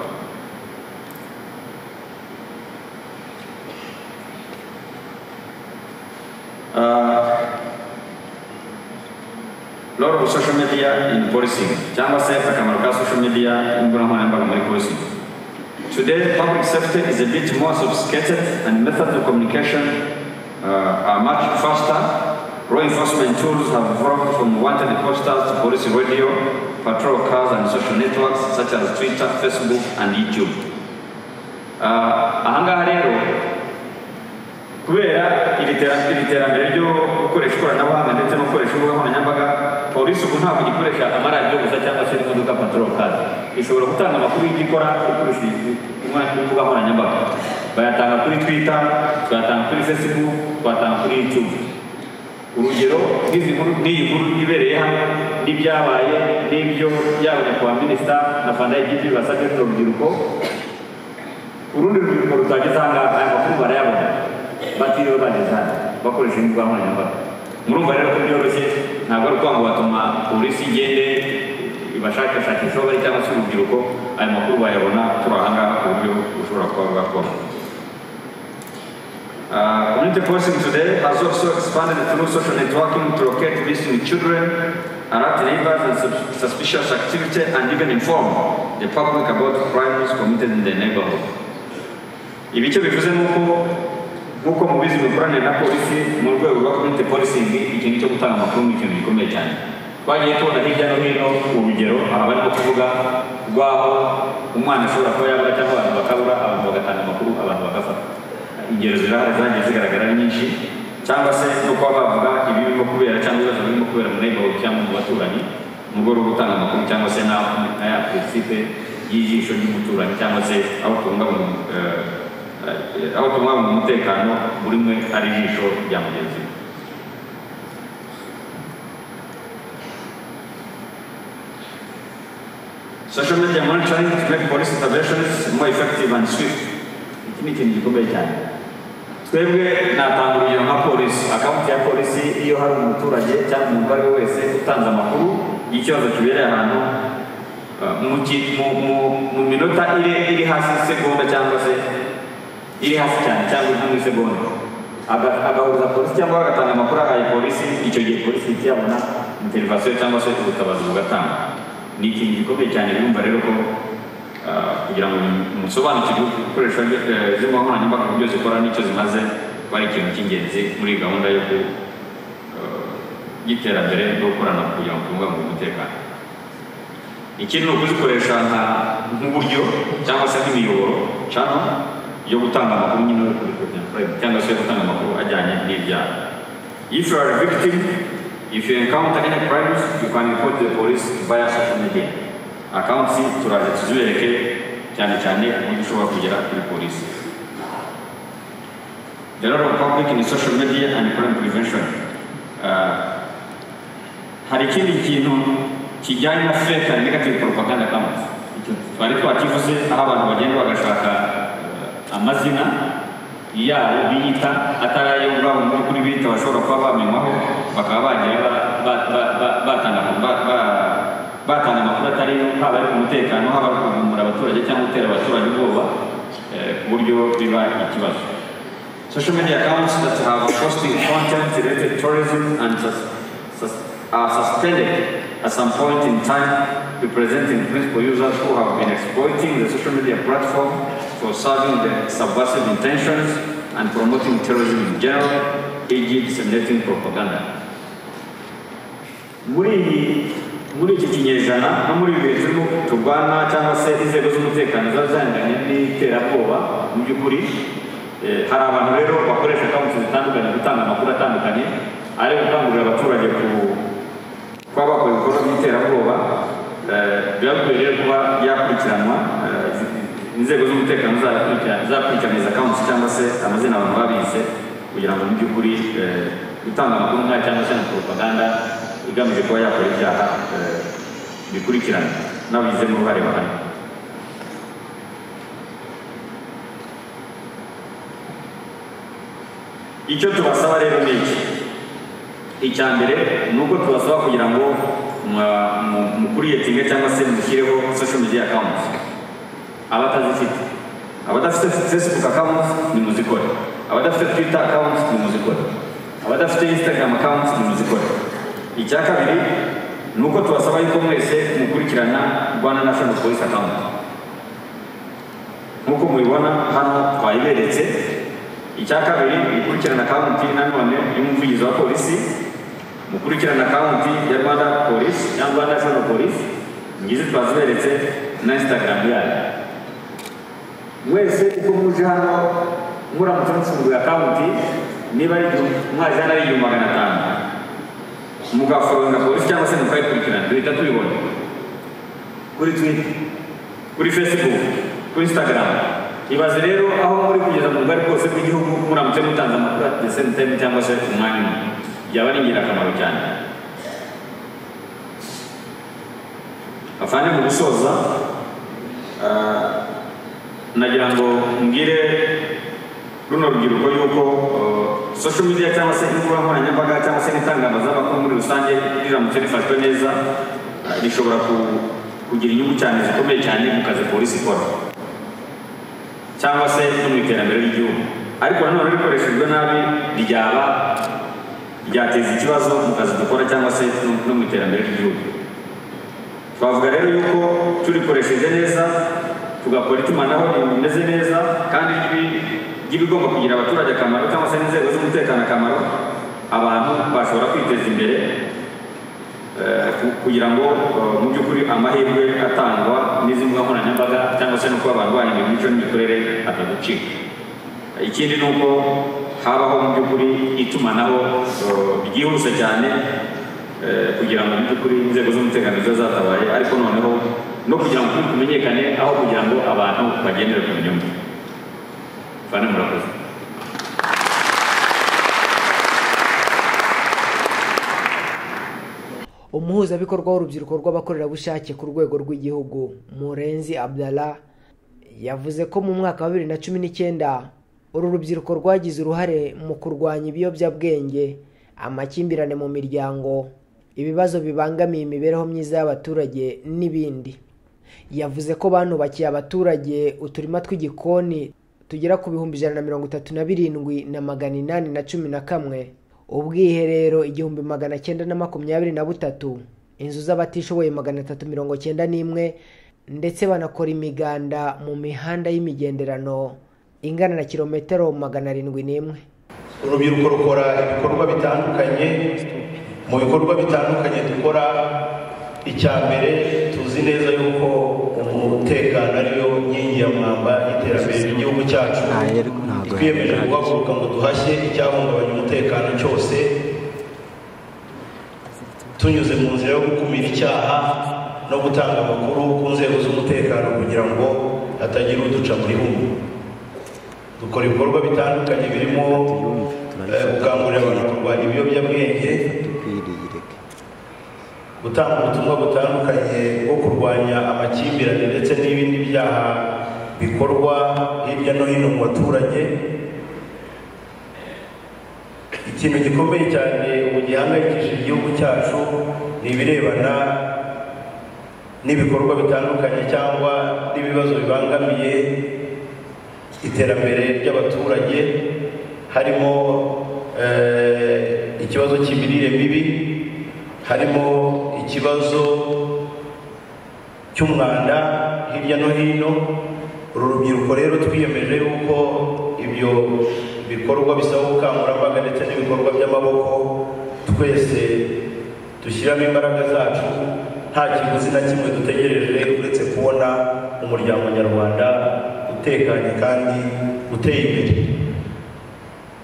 Ah, role of social media in policing cyangwa se akamaro ka social media imbuga nkoranyambaga muri policing Today, public safety is a bit more sophisticated and methods of communication uh, are much faster. Law enforcement tools have evolved from wanted posters to police radio, patrol cars, and social networks such as Twitter, Facebook, and YouTube. Uh, ahangaha rero kubera iri tera- iri terambere ryo gukoresha ikoranabuhanga ndetse no gukoresha imbuga nkoranyambaga polisi ubu ntabwo igikoresha amaradiyo gusa cyangwa se imodoka patorokari ishobora gutanga amakuru y'ibyo ikora ikoresheje imbuga nkoranyambaga bayatanga kuri twita tuyatanga kuri facebook tuyatanga kuri youtube urugero nk'izi nkuru n'iyi nkuru ibereye hano n'ibyabaye n'ibyo yaba nyakubahwa minisita na fanda y'igihugu basabye n'urubyiruko urundi rubyiruko rutageze aha ngaha aya makuru barayabona batiriwe bageze hano bakoresha imbuga nkoranyambaga murumva rero ko byoroshye ntabwo ari ukuvuga ngo batuma polisi igende ibashakashakisha aho bari cyangwa se urubyiruko ayo makuru bayabona turi aha ngaha ku buryo bushobora kuba bwakoroha Uh, community policing today has also expanded through social networking to locate missing children, alert neighbors and sus- suspicious activity, and even inform the public about crimes committed in the neighborhood. ibice bivuze ni uko nk'uko mubizi imikoranire na polisi mu rwego rwa community policing ikintu cyo gutanga amakuru ni ikintu gikomeye cyane twagiye tubona hirya no hino urugero aha barimo kuvuga rw'aho umwana ashobora kuba yabura cyangwa abantu bakabura abantu bagatanga amakuru abantu bagafata ingero zirahari zagiye zigaragara ari nyinshi cyangwa se no kuba bavuga ibi birimo kubera cyangwa ibibazo birimo kubera mu neighborhood cyangwa mu baturanyi mu rwego rwo gutanga amakuru cyangwa se na na ya principe y'ijisho ry'umuturanyi cyangwa se aho tubungabunga eh, eh, aho tubungabunga umutekano buri umwe ari ijisho rya mugenzi we Social media monitoring to make police interventions more effective and swift. Iki ni ikintu gikomeye cyane. Twebwe natanga urugero nka polisi, akawunti ya polisi iyo hari umuturage cyangwa umuntu uwo ari we wese utanze amakuru y'ikibazo kibereye ahantu uh, mu ki- mu- mu- mu minota iri- iri hasi y'isegonda cyangwa se iri hasi cyane cyangwa iri mu isegonda Aga- agahuza polisi cyangwa agatanga amakuru ahaye polisi icyo gihe polisi ihita iyabona interivasiyo cyangwa se ubutabazi bugatanga ni ikintu gikomeye cyane birumva rero ko ah, kugira ngo musobanukirwe uko ibikoresho byo- eh, z'imbugankoranyambaga uburyo zikora n'icyo zimaze kuba ari ikintu cy'ingenzi muri gahunda yo ku eh, y'iterambere no gukorana kugira ngo tubungabunge umutekano ikindi ni ukuzikoresha nka- nk'uburyo cyangwa se nk'imiyoboro cano yo gutanga amakuru nyine yo kuri prime cyangwa se yo gutanga amakuru ajyanye n'ibyaha if you are a victim if you encounter any crimes you can report to the police via social media accounts turaje tuzibereke cyane cyane uburyo ushobora kugera kuri polisi the role of public in social media and crime prevention Uh, hari ikindi kintu kijyanye na fake and negative propaganda campaigns twari twakivuze aho abantu bagenda bagashaka eh, amazina yabo biyita atari ayo ubwabo mu by'ukuri biyita bashobora kuba bamenywaho bakaba bagira ba- ba- ba- ba- batanga amakuru- ba- ba- batanga amakuru atari yo haba ari ku mutekano haba ari kuvumbura abaturage cyangwa gutera abaturage ubwoba eh, ku buryo biba ikibazo Social media accounts that have posting content related to tourism and sus- sus- are suspended at some point in time, representing principal users who have been exploiting the social media platform for serving their subversive intentions and promoting terrorism in general, e.g. disseminating propaganda. muri iyi muri iki kinyejana no muri ibi bihe turimo turwana cyangwa se inzego z'umutekano ziba zihanganye n'iterabwoba mu by'ukuri eh, hari abantu rero bakoresha kampani zitandukanye gutanga amakuru atandukanye ari gukangurira abaturage ku kuba bakora ibikorwa by'iterabwoba eh, biba bikwiye rero kuba yakurikiranwa eh, zi- inzego z'umutekano zakurikirana- zakurikirana izo kampani cyangwa se amazina abantu babise kugira ngo mu by'ukuri eh, gutanga amakuru nkaya cyangwa se na propaganda igamije kuba yakora ibyaha eh, bikurikirana n'ababigizemo uruhare bahari icyo tubasaba rero ni iki icya mbere ni uko tubasaba kugira ngo mwa- mu- mukuriyetinge cyangwa se mushyireho social media accounts abatazifite abadafite facebook account nimuzikore abadafite twitter account nimuzikore abadafite instagram account nimuzikore icya kabiri ni uko tubasaba yuko mwese mukurikirana rwanda national police account nk'uko mubibona hano twayiberetse icya kabiri mukurikirana akawunti nanone y'umuvugizi wa polisi mukurikirana akawunti ya rwanda polisi ya rwanda national police ngizi twaziberetse na instagram yayo mwese uko muje hano muramutse mufunguye akawunti niba ari igihumbi mwaje hano ari igihumbi magana atanu mugaforonga polisi cyangwa se mukayikurikirana duhita tubibona kuri twita kuri facebook kuri instagram ibaze rero aho muri kugeza mu rugari rwose rw'igihugu muramutse mutanze amakuru at the same time cyangwa se umwanya umwe byaba ari ingirakamaro cyane afande mu gusoza ah, nagira ngo mbwire runo rubyiruko yuko eh, social media cyangwa se imbuga nkoranyambaga cyangwa se n'itangazamakuru muri rusange riramutse rifashwe neza eh, rishobora ku- kugira inyungu cyane zikomeye cyane mu kazi polisi ikora cyangwa se no mu iterambere ry'igihugu ariko nanone rikoreshejwe nabi ryaba ryateza ikibazo mu kazi dukora cyangwa se no- no mu iterambere ry'igihugu twavuga rero yuko turikoresheje neza tugakora itumanaho rimeze neza kandi ry'ibi- ry'ibigomba kugira abaturage akamaro cyangwa se n'inzego z'umutekano akamaro abantu bashobora kwiteza imbere eh, ku- kugira ngo eh, mu by'ukuri amahirwe atangwa n'izi mbuga nkoranyambaga cyangwa se no kuba abantu bahinduye imico n'imikorere ataducika ikindi ni uko habaho mu by'ukuri itumanaho eh, ryihuse cyane eh, kugira ngo mu by'ukuri inzego z'umutekano zibe zatabaye ariko noneho no kugira ngo ukuri kumenyekane aho kugira ngo abantu bagendere ku nyungu bane murakoze umuhuzabikorwa w'urubyiruko rw'abakorerabushake ku rwego rw'igihugu murenzi abdala yavuze ko mu mwaka wa bibiri na cumi n'icyenda uru rubyiruko rwagize uruhare mu kurwanya ibiyobyabwenge amakimbirane mu miryango ibibazo bibangamiye imibereho myiza y'abaturage n'ibindi yavuze ko banubakiye abaturage uturima tw'igikoni tugera ku bihumbi ijana na mirongo itatu na birindwi na magana inani na cumi na kamwe ubwiherero igihumbi magana cyenda na makumyabiri na butatu inzu z'abatishoboye magana atatu mirongo cyenda n'imwe ndetse banakora imiganda mu mihanda y'imigenderano ingana na kilometero magana arindwi n'imwe urubyiruko rukora ibikorwa bitandukanye mu bikorwa bitandukanye dukora icya mbere tuzi neza yuko umutekano ariyo nkingi ya mwamba y'iterambere ry'igihugu cyacu twiyemeje guhaguruka ngo duhashye icyahungabanya umutekano cyose tunyuze mu nzira yo gukumira icyaha no gutanga amakuru ku nzego z'umutekano kugira ngo hatagira uduca mu gihugu dukora ibikorwa bitandukanye birimo eh, gukangurira abantu kurwanya ibiyobyabwenge gutanga ubutumwa butandukanye bwo kurwanya amakimbirane ndetse n'ibindi byaha bikorwa hirya no hino mu baturage ikintu gikomeye cyane ubu gihangayikishije igihugu cyacu ni ibirebana n'ibikorwa bitandukanye cyangwa n'ibibazo bibangamiye iterambere ry'abaturage harimo eh, ikibazo cy'imirire mibi harimo ikibazo cy'umwanda hirya no hino uru rubyiruko rero twiyemeje yuko ibyo bikorwa bisaba ubukangurambaga ndetse n'ibikorwa by'amaboko twese dushyiramo imbaraga zacu nta kiguzi na kimwe dutegereje uretse kubona umuryango nyarwanda utekanye kandi uteye imbere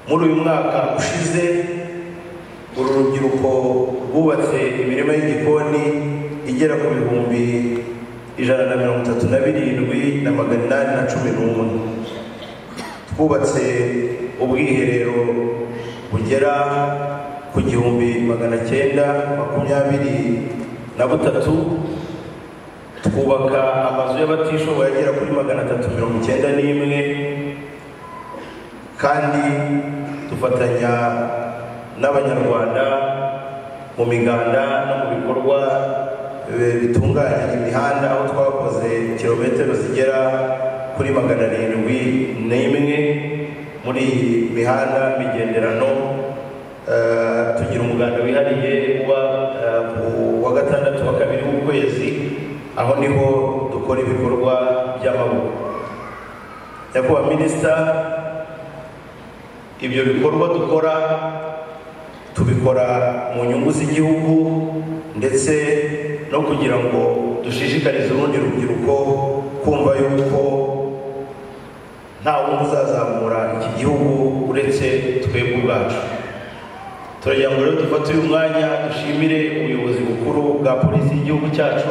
muri uyu mwaka ushize uru rubyiruko rwubatse imirima y'igikoni igera ku bihumbi ijana na mirongo itatu na birindwi na magana inani na cumi n'umwe twubatse ubwiherero bugera ku gihumbi magana cyenda makumyabiri na butatu twubaka amazu y'abatishoboye agera kuri magana atatu mirongo icyenda n'imwe kandi dufatanya n'abanyarwanda mu miganda no mu bikorwa eh, bitunganya imihanda aho twakoze kilometero zigera kuri magana arindwi n'imwe muri iyi mihanda migenderano Eh, tugira umuganda wihariye uba eh, ku wa gatandatu wa kabiri w'ukwezi aho niho dukora ibikorwa by'amaboko nyakubahwa minisita ibyo bikorwa dukora tubikora mu nyungu z'igihugu ndetse no kugira ngo dushishikarize urundi rubyiruko kumva yuko nta wundi uzazamura iki gihugu uretse twebwe ubwacu turagira ngo rero dufate uyu mwanya dushimire ubuyobozi bukuru bwa polisi y'igihugu cyacu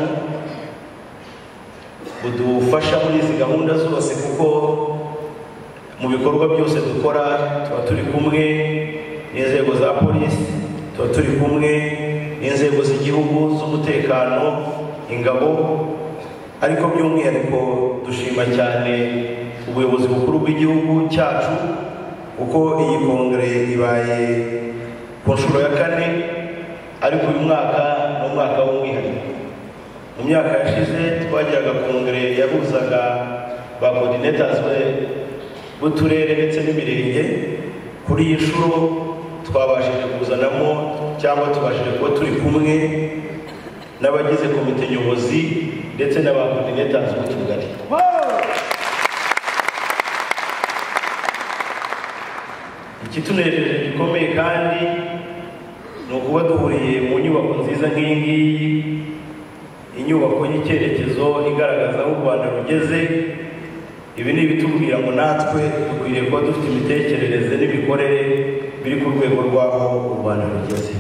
budufasha muri izi gahunda zose kuko mu bikorwa byose dukora tuba turi kumwe n'inzego za polisi tuba turi kumwe n'inzego z'igihugu z'umutekano ingabo ariko by'umwihariko dushima cyane ubuyobozi bukuru bw'igihugu cyacu kuko iyi kongere ibaye ku nshuro ya kane ariko uyu mwaka ni umwaka w'umwihariko mu myaka yashize twagiraga kongere yahuzaga ba coordinators b'uturere ndetse n'imirenge kuri iyi nshuro twabashije kuzanamo cyangwa tubashije kuba turi kumwe n'abagize komite nyobozi ndetse n'aba coordinators b'utugari ikitunejeje gikomeye kandi ni ukuba duhuriye mu nyubako nziza nk'iyi ngiyi inyubako y'icyerekezo igaragaza aho u rwanda rugeze ibi ni ibitubwira ngo natwe dukwiriye kuba dufite imitekerereze n'imikorere biri ku rwego rw'aho u rwanda rugeze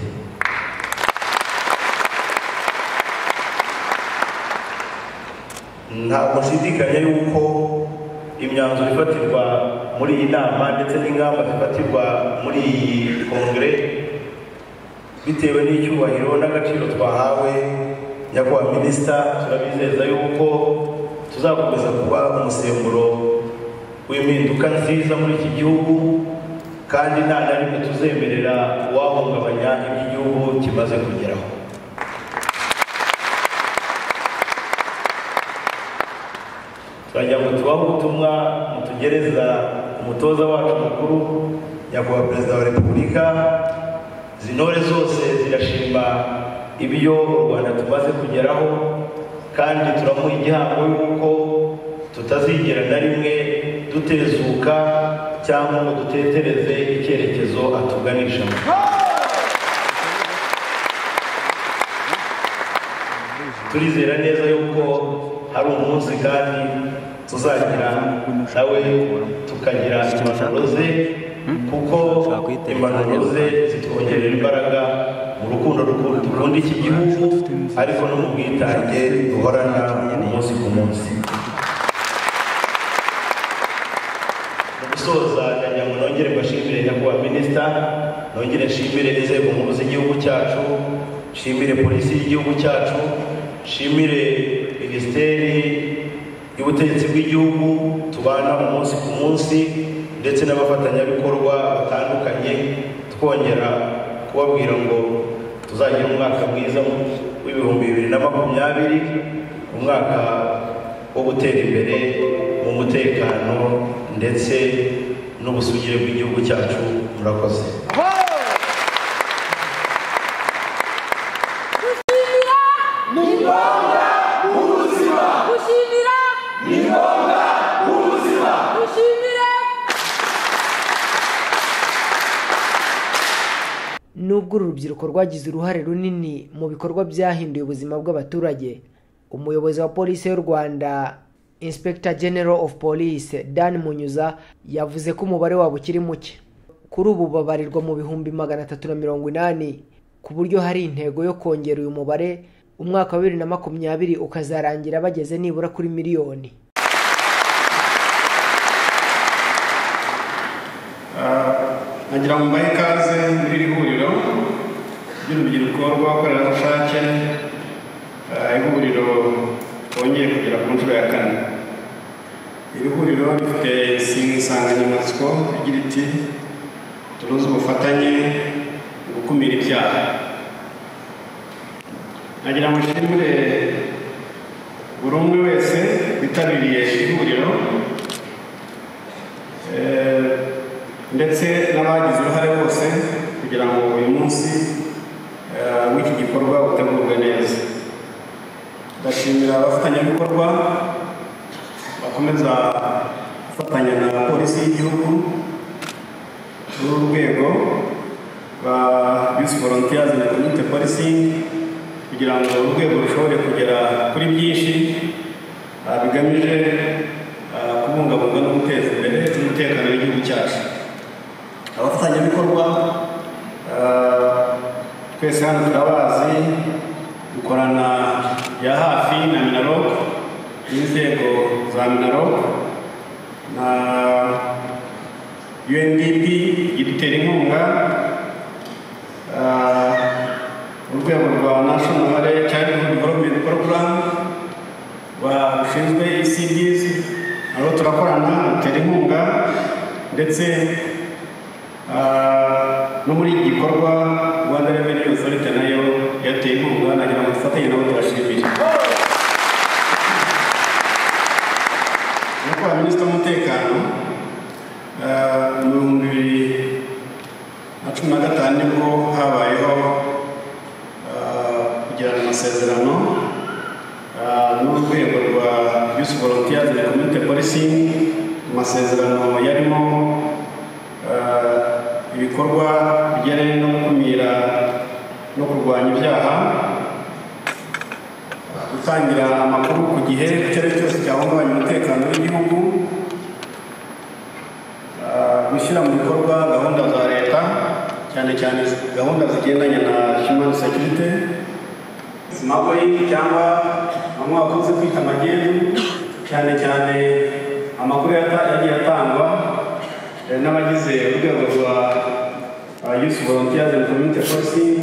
ntabwo nshidikanya yuko imyanzuro ifatirwa muri iyi nama ndetse n'ingamba zifatirwa muri iyi kongere bitewe n'icyubahiro n'agaciro twahawe nyakubahwa minisita turabizeza yuko tuzakomeza kuba umusemburo w'impinduka nziza muri iki gihugu kandi nta na rimwe tuzemerera uwahungabanya ibyo igihugu kimaze kugeraho turagira ngo tubahe ubutumwa mutugereza umutoza wacu mukuru nyakubahwa perezida wa repubulika zintore zose zirashima ibyo u rwanda tumaze kugeraho kandi turamuha igihango y'uko tutazigera na rimwe dutezuka cyangwa ngo dutetereze icyerekezo atuganishamo turizera neza yuko hari umunsi kandi tuzagira nawe tukagira impanuro ze kuko impanuro ze zitwongerera imbaraga mu rukundo rukundo dukunda iki gihugu ariko no mu bwitange duhorana umunsi ku munsi mu gusoza ndagira ngo nongere mbashimire nyakubahwa minisita nongere nshimire inzego nkuru z'igihugu cyacu nshimire polisi y'igihugu cyacu nshimire minisiteri y'ubutegetsi bw'igihugu tubana umunsi ku munsi ndetse n'abafatanyabikorwa batandukanye twongera kubabwira ngo tuzagira umwaka mwiza w'ibihumbi bibiri na makumyabiri umwaka wo gutera imbere mu mutekano ndetse n'ubusugire bw'igihugu cyacu murakoze nubwo uru rubyiruko rwagize uruhare runini mu bikorwa byahinduye ubuzima bw'abaturage umuyobozi wa polisi y'u rwanda inspector general of police dan munyuza yavuze ko umubare wabo ukiri muke kuri ubu babarirwa mu bihumbi magana atatu na mirongo inani ku buryo hari intego yo kongera uyu mubare umwaka wa bibiri na makumyabiri ukazarangira bageze nibura kuri miliyoni nkagira ngo mbahe ikaze muri iri huriro ry'urubyiruko rw'abakorerabushake ihuriro twongeye kugera ku nshuro ya kane iri huriro rifite insanganyamatsiko igira iti tunoze ubufatanye mu gukumira ibyaha nagira ngo nshimire buri umwe wese witabiriye ihuriro ndetse n'abagize uruhare bose kugira ngo uyu munsi w'iki gikorwa utegurwe neza ndashimira abafatanyabikorwa bakomeza gufatanya na polisi y'igihugu muri uru rwego ba bisi volontiyazi na komite polisi kugira ngo urwego rushobore kugera kuri byinshi bigamije kubungabunga no guteza imbere umutekano w'igihugu cyacu abafatanyabikorwa twese hano turabazi dukorana ya hafi na minarok n'inzego za minarok na undp idutera inkunga urwego rwa national childhood development program bashinzwe ECDs nabo turakorana dutera inkunga ndetse ah, no muri iki gikorwa rwanda revenue authority nayo yateye inkunga nagira ngo dufatanye nabo tubashimire nuko ba minisita w'umutekano ah, mu bihumbi bibiri na cumi na gatanu nibwo habayeho ah, kugirana amasezerano ah, n'urwego rwa yusi volontiyazi na komite polisingi amasezerano yarimo ah, ibikorwa bijyanye no gukumira no kurwanya ibyaha gutangira amakuru ku gihe icyo ari cyo cyose cyahungabanya umutekano w'igihugu Uh, gushyira mu bikorwa gahunda za leta cyane cyane gahunda zigendanye na human security smuggling cyangwa bamwe bakunze kwita magendu cyane cyane amakuru yata- yagiye atangwa eh, n'abagize urwego rwa uh, youth volunteers and community policing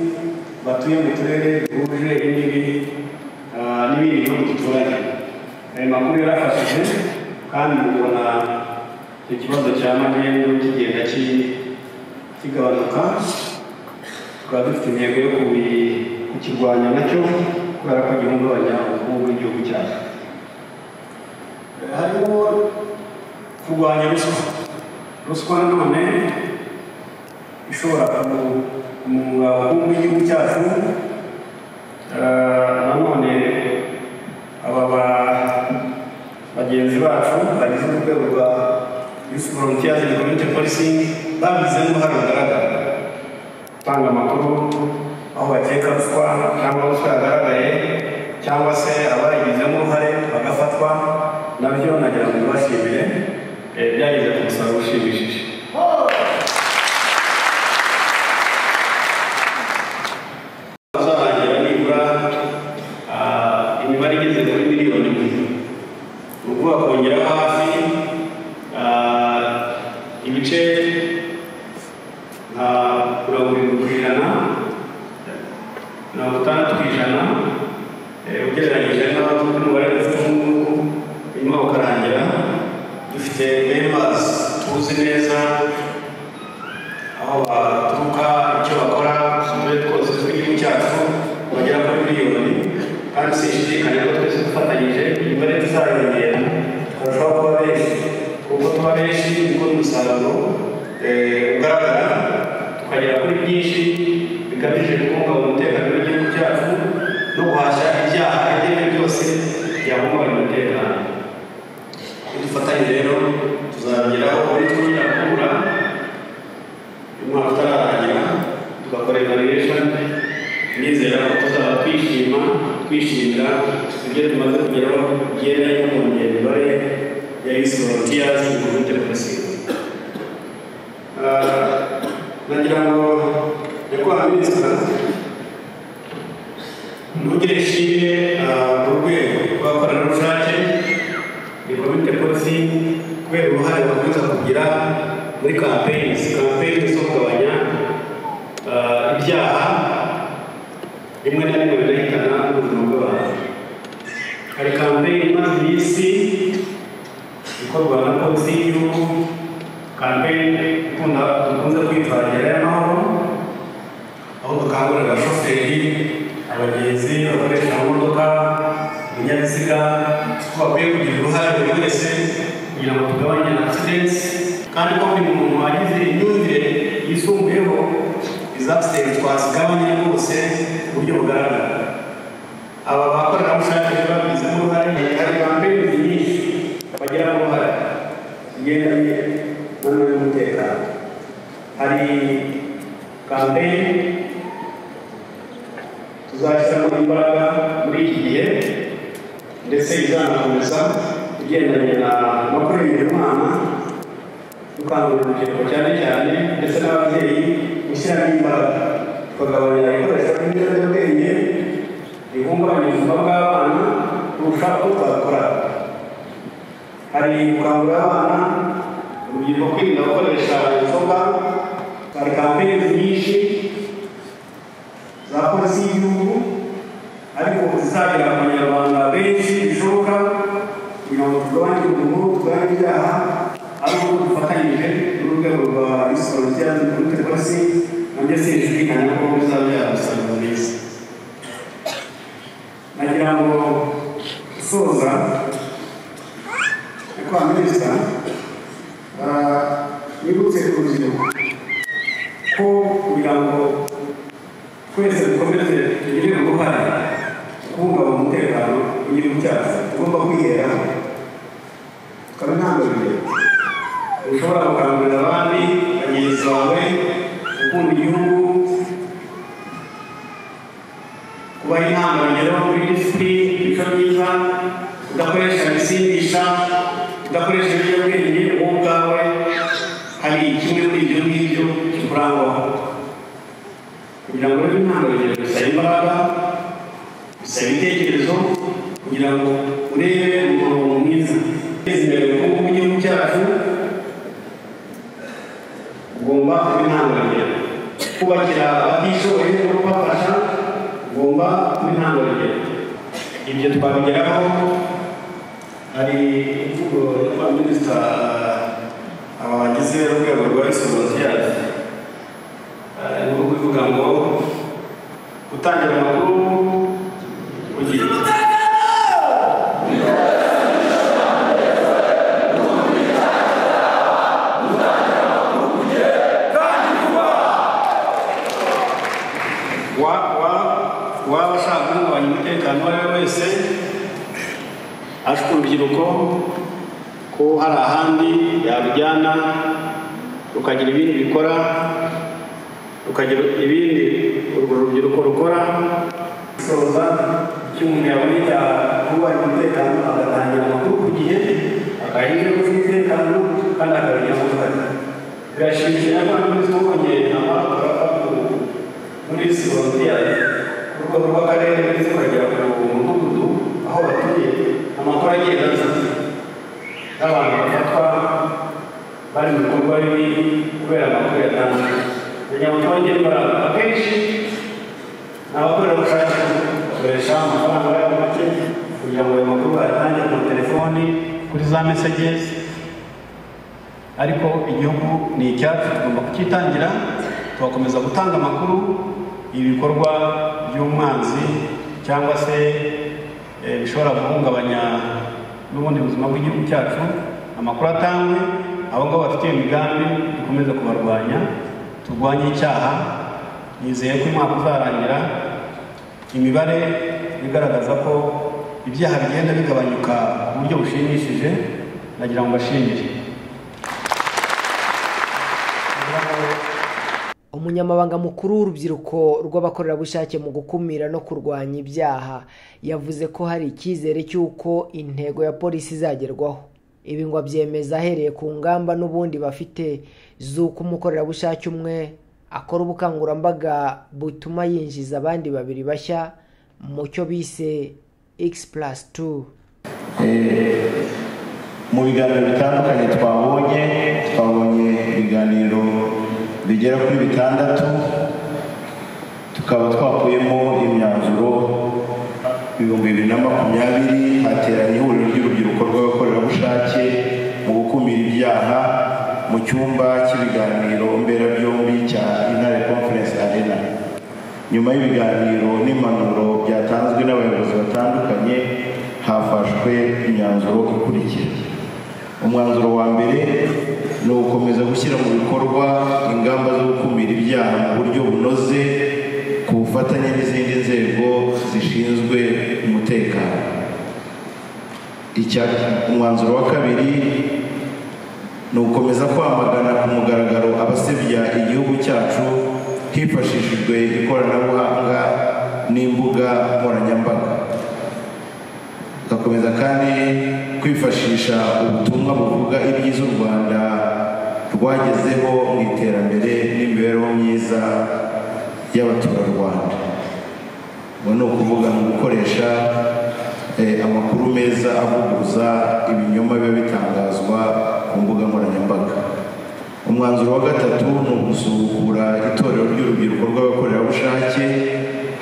batuye mu turere duhuje imbibi uh, n'ibindi bihugu duturanye ayo makuru yarafashije kandi ubona ikibazo cya magendu kigenda ki- kigabanuka tukaba dufite intego yo kubi- kukirwanya nacyo kubera ko gihungabanya ubukungu bw'igihugu cyacu Eh, harimo kurwanya ruswa ruswa nanone ishobora ku- kumunga ubukungu bw'igihugu cyacu Eh, nanone aba ba bagenzi bacu bagize urwego rwa yusi volontiyazi na komite polisingi babize n'uruhare rugaragara gutanga amakuru aho bakeka ruswa cyangwa ruswa yagaragaye cyangwa se abayigizemo uruhare bagafatwa nabyo nagira ngo bibashimire eh, byageze ku musaruro ushimishije azarangira nibura ah, imibare igeze kuri miliyoni imwe ni ukuvuga kongera hafi ah, ibice nka mirongo irindwi ku ijana mirongo itandatu ku ijana eh, ugereranyije n'abafite umubare dufite ubu ngubu hanyuma ukarangira dufite members tuzi neza aho baturuka icyo bakora uturere twose tw'igihugu cyacu bagera kuri miliyoni kandi sinshidikanya ko twese dufatanyije imibare tuzayongera turashobora kuba benshi kuko tuba benshi niko n'umusaruro eh, ugaragara tukagera kuri byinshi bigamije kubungabunga umutekano w'igihugu cyacu no guhashya ibyaha ibyo ari byo byose byahungabanya umutekano iyo dufatanye rero tuzabigeraho muri twirakura umwaka utararangira tugakora evaluation nizera ko tuzaba twishima twishimira ibyo tumaze kugeraho bigendanye no mu mibare ya yusi volontiyazi mu gihugu cya polisi nagira ngo nyakubahwa minisita ntugire ishimwe ah, mu rwego rw'abakorerabushake ni komite polisi kubera uruhare bakomeza kugira muri campaigns campaigns zo kugabanya ah, ibyaha rimwe na rimwe binahitana ubuzima bw'abantu hari campaign imaze iminsi ikorwa na polisi y'igihugu campaign ikunda dukunze kwitwa gerayo amahoro aho dukangurira abashoferi abagenzi bakoresha amamodoka ibinyabiziga ko bakwiye kugira uruhare buri wese kugira ngo tugabanye accidents kandi ko buri muntu wagize imyumvire yisumbuyeho izi accidents twazigabanya rwose ku buryo bugaragara aba bakorerabushake rero babigizemo uruhare hari campaign nyinshi bagiramo uruhare zigendanye n'uburyo bw'umutekano hari campaign tuzashyiramo imbaraga muri iki gihe ndetse bizanakomeza igendanye na makuru y'imana dukangurira urubyiruko cyane cyane ndetse n'ababyeyi gushyiramo imbaraga tukagabanya ibikoresho by'ibiyobyabwenge rihungabanya ubuzima bw'abana kurusha uko twabikora hari gukangurira abana urubyiruko kwirinda gukoresha inzoga hari kampeyini nyinshi za polisi y'igihugu ariko zizagera ku banyarwanda benshi bishoboka byazo muri tekorasi nabyo sinjijwikana ko bizaba byagusanga neza nagira ngo usoza nyakubahwa minisita ah, nibutse ku rubyiruko ko kugira ngo twese dukomeze tugire uruhare mu kubungabunga umutekano w'igihugu cyacu tugomba kwiheraho tukaba intandabirero ushobora gukangurira abandi bagenzi bawe gukunda igihugu kubaha inama bagera muri disiti imico myiza udakoresha ibisindisha udakoresha ibiyobyabwenge wowe ubwawe hari kimwe muri ibyo ngibyo kikurangwaho kugira ngo rero intangarugero bisaba imbaraga bisaba ibitekerezo kugira ngo urebe umurongo mwiza guteza imbere ubukungu bw'igihugu cyacu ugomba kuba intangarugero kubakira abatishoboye no kubafasha ugomba kuba intangarugero ibyo twabigeraho hari imvugo ya minisita aba bagize urwego rwa egisiporontiyari ni ukuvuga ngo gutangira amakuru ku gihe Wa- wa- waba ashaka guhungabanya umutekano uwo ari we wese ashwe urubyiruko ko hari ahandi yarujyana rukagira ibindi bikora rukagira ibindi urwo rubyiruko rukora gusoza icyo umuntu yabonye cyahungabanya umutekano agatangira amakuru ku gihe akarinda inzego z'umutekano kandi akabigira uruhare birashimishije ko na polisi wongeye amakuru ku muri sorotiyari ku rwego rw'akarere ndetse ukagera ku mudugudu aho batuye amakuru agenda aza n'abantu bafatwa bari mu bikorwa bibi kubera amakuru yatanzwe kugira ngo twongere imbaraga akenshi ni abakorerabushake bakoresha amafaranga yabo make kugira ngo ayo makuru bayatangire ku telefoni kuri za messages ariko igihugu ni icyacu tugomba kukitangira tugakomeza gutanga amakuru ibikorwa by'umwanzi cyangwa se eh, bishobora guhungabanya n'ubundi buzima bw'igihugu cyacu amakuru atangwe abo ngabo bafite iyo migambi dukomeze kubarwanya turwanye icyaha nizeye ko umwaka uzarangira imibare igaragaza ko ibyaha bigenda bigabanyuka ku buryo bushimishije nagira ngo mbashimire umunyamabanga mukuru w'urubyiruko rw'abakorerabushake mu gukumira no kurwanya ibyaha yavuze ko hari icyizere cy'uko intego ya polisi izagerwaho ibi ngo abyemeza ahereye ku ngamba n'ubundi bafite z'uko umukorerabushake umwe akora ubukangurambaga butuma yinjiza abandi babiri bashya mu cyo bise x plus 2 Eh, mu biganiro bitandukanye twabonye twabonye ibiganiro bigera kuri bitandatu tukaba twakuyemo imyanzuro ibihumbi bibiri na makumyabiri hateranye ihuriro ry'urubyiruko rw'abakorerabushake mu gukumira ibyaha mu cyumba cy'ibiganiro mberabyombi cya intare conference arena nyuma y'ibiganiro n'impanuro byatanzwe n'abayobozi batandukanye hafashwe imyanzuro ikurikira umwanzuro wa mbere ni ugukomeza gushyira mu bikorwa ingamba zo gukumira ibyaha mu buryo bunoze ku bufatanye n'izindi nzego zishinzwe umutekano Icya- umwanzuro wa kabiri ni ugukomeza kwamagana ku mugaragaro abasebya igihugu cyacu hifashishijwe ikoranabuhanga n'imbuga nkoranyambaga tugakomeza kandi kwifashisha ubutumwa buvuga ibyiza u rwanda rwagezeho mu iterambere n'imibereho myiza y'abaturarwanda ubu ni ukuvuga mu gukoresha eh, amakuru meza avuguruza ibinyoma biba bitangazwa ku mbuga nkoranyambaga umwanzuro wa gatatu ni ugusubukura itorero ry'urubyiruko rw'abakorerabushake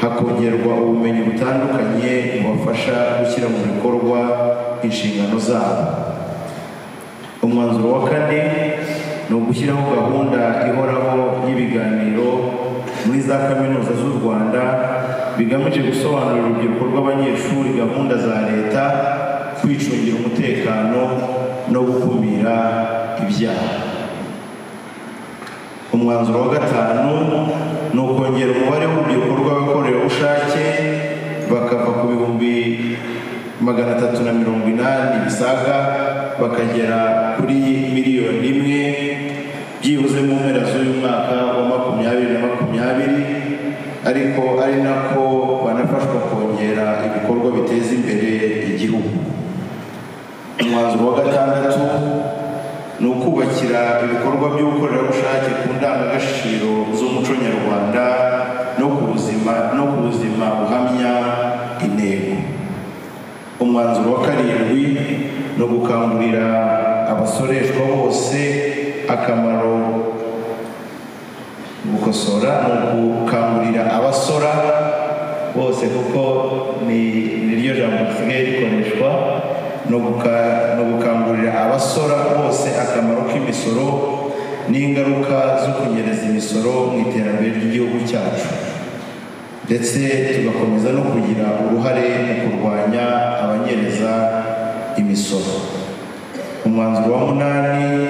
hakongerwa ubumenyi butandukanye bubafasha gushyira mu bikorwa inshingano zabo umwanzuro wa kane ni ugushyiraho gahunda ihoraho y'ibiganiro muri za kaminuza z'u rwanda bigamije gusobanurira urubyiruko rw'abanyeshuri gahunda za leta kwicungira umutekano no gukumira ibyaha umwanzuro wa gatanu ni ukongera umubare w'urubyiruko rw'abakorerabushake bakava ku bihumbi magana atatu na mirongo inani bisaga bakagera kuri miliyoni imwe byibuze mu mpera z'uyu mwaka wa makumyabiri na makumyabiri ariko ari nako banafashwa kongera ibikorwa biteza imbere igihugu umwanzuro wa gatandatu ni ukubakira ibikorwa by'ubukorerabushake ku ndangagaciro z'umuco nyarwanda no ku buzima no ku buzima buhamya intego umwanzuro wa karindwi ni ugukangurira abasoreshwa bose akamaro gukosora ni ugukangurira abasora bose kuko ni niryo jambo risigaye rikoreshwa ni ugukangurira abasora bose akamaro k'imisoro n'ingaruka zo kunyereza imisoro mu iterambere ry'igihugu cyacu ndetse tugakomeza no kugira uruhare mu kurwanya abanyereza imisoro umwanzuro wa munani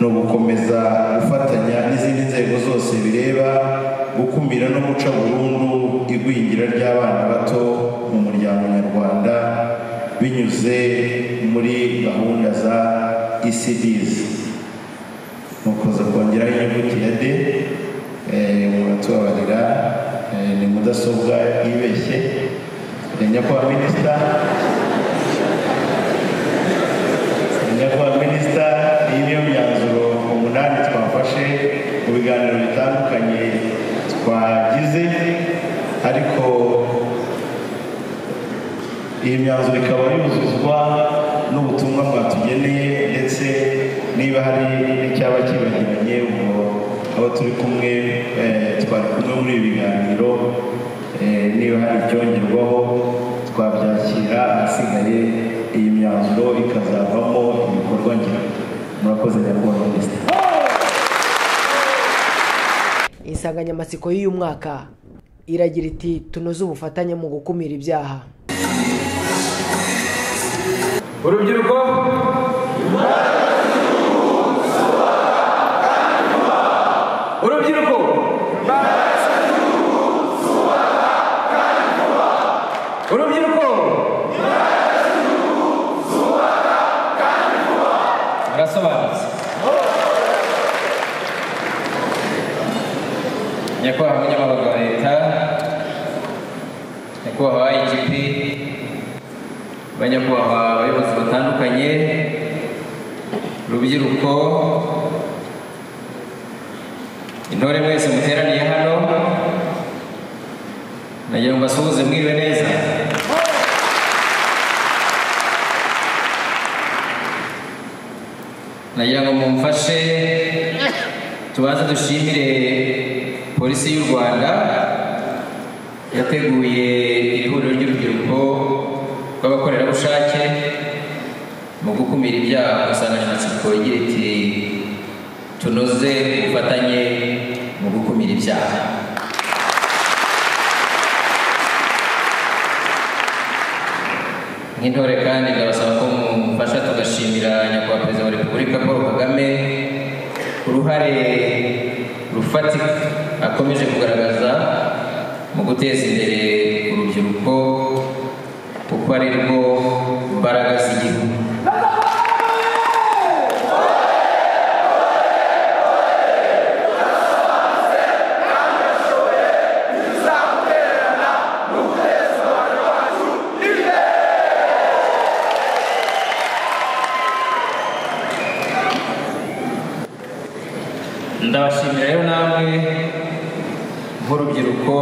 ni ugukomeza gufatanya n'izindi nzego zose bireba gukumira no guca burundu igwingira ry'abana bato mu muryango nyarwanda binyuze muri gahunda za ECDs mukoza kongeraho inyuguti ya D umuntu atubabarira ni mudasobwa yibeshye nyakubahwa minisita nyakubahwa minisita iyi niyo myanzuro umunani twafashe mu biganiro bitandukanye twagize ariko iyi myanzuro ikaba yuzuzwa n'ubutumwa bwatugeneye ndetse niba hari n'icyaba kibagiranye ubwo abo turi kumwe twari kumwe muri ibi biganiro niba hari icyongerwaho twabyakira ahasigaye iyi myanzuro ikazavamo ibikorwa ngira murakoze nyakubahwa minisitiri insanganyamatsiko y'uyu mwaka iragira iti tunoze ubufatanye mu gukumira ibyaha urubyiruko urubyiruko urubyiruko murasobanutse nyakubahwa munyamabanga wa leta nyakubahwa igp banyakubahwa abayobozi batandukanye urubyiruko intore mwese muteraniye hano nagira ngo mbasuhuze mwiriwe neza nagira ngo mumfashe tubanze dushimire polisi y'u rwanda yateguye iri huriro ry'urubyiruko rw'abakorerabushake mu gukumira ibyaha insanganyamatsiko igira iti tunoze ubufatanye mu gukumira ibyaha nk'intore kandi ndabasaba ko mumufasha tugashimira nyakubahwa perezida wa repubulika paul kagame uruhare rufatika akomeje kugaragaza mu guteza imbere urubyiruko kuko ari rwo mbaraga z'igihugu ndabashimira rero namwe nk'urubyiruko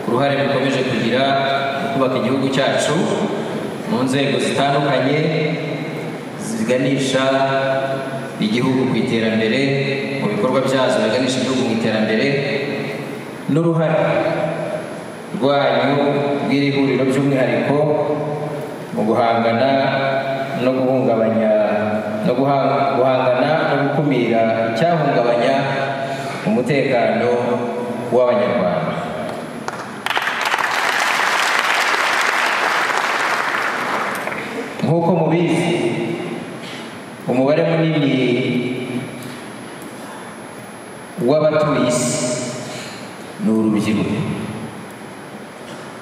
uruhare rukomeje kugira mu kubaka igihugu cyacu mu nzego zitandukanye ziganisha igihugu ku iterambere mu bikorwa byazo biganisha igihugu mu iterambere n'uruhare rwanyu rw'iri huriro by'umwihariko mu guhangana no guhungabanya no guha- guhangana no gukumira icyahungabanya umutekano w'abanyarwanda nk'uko mubizi umubare munini w'abatuye isi ni urubyiruko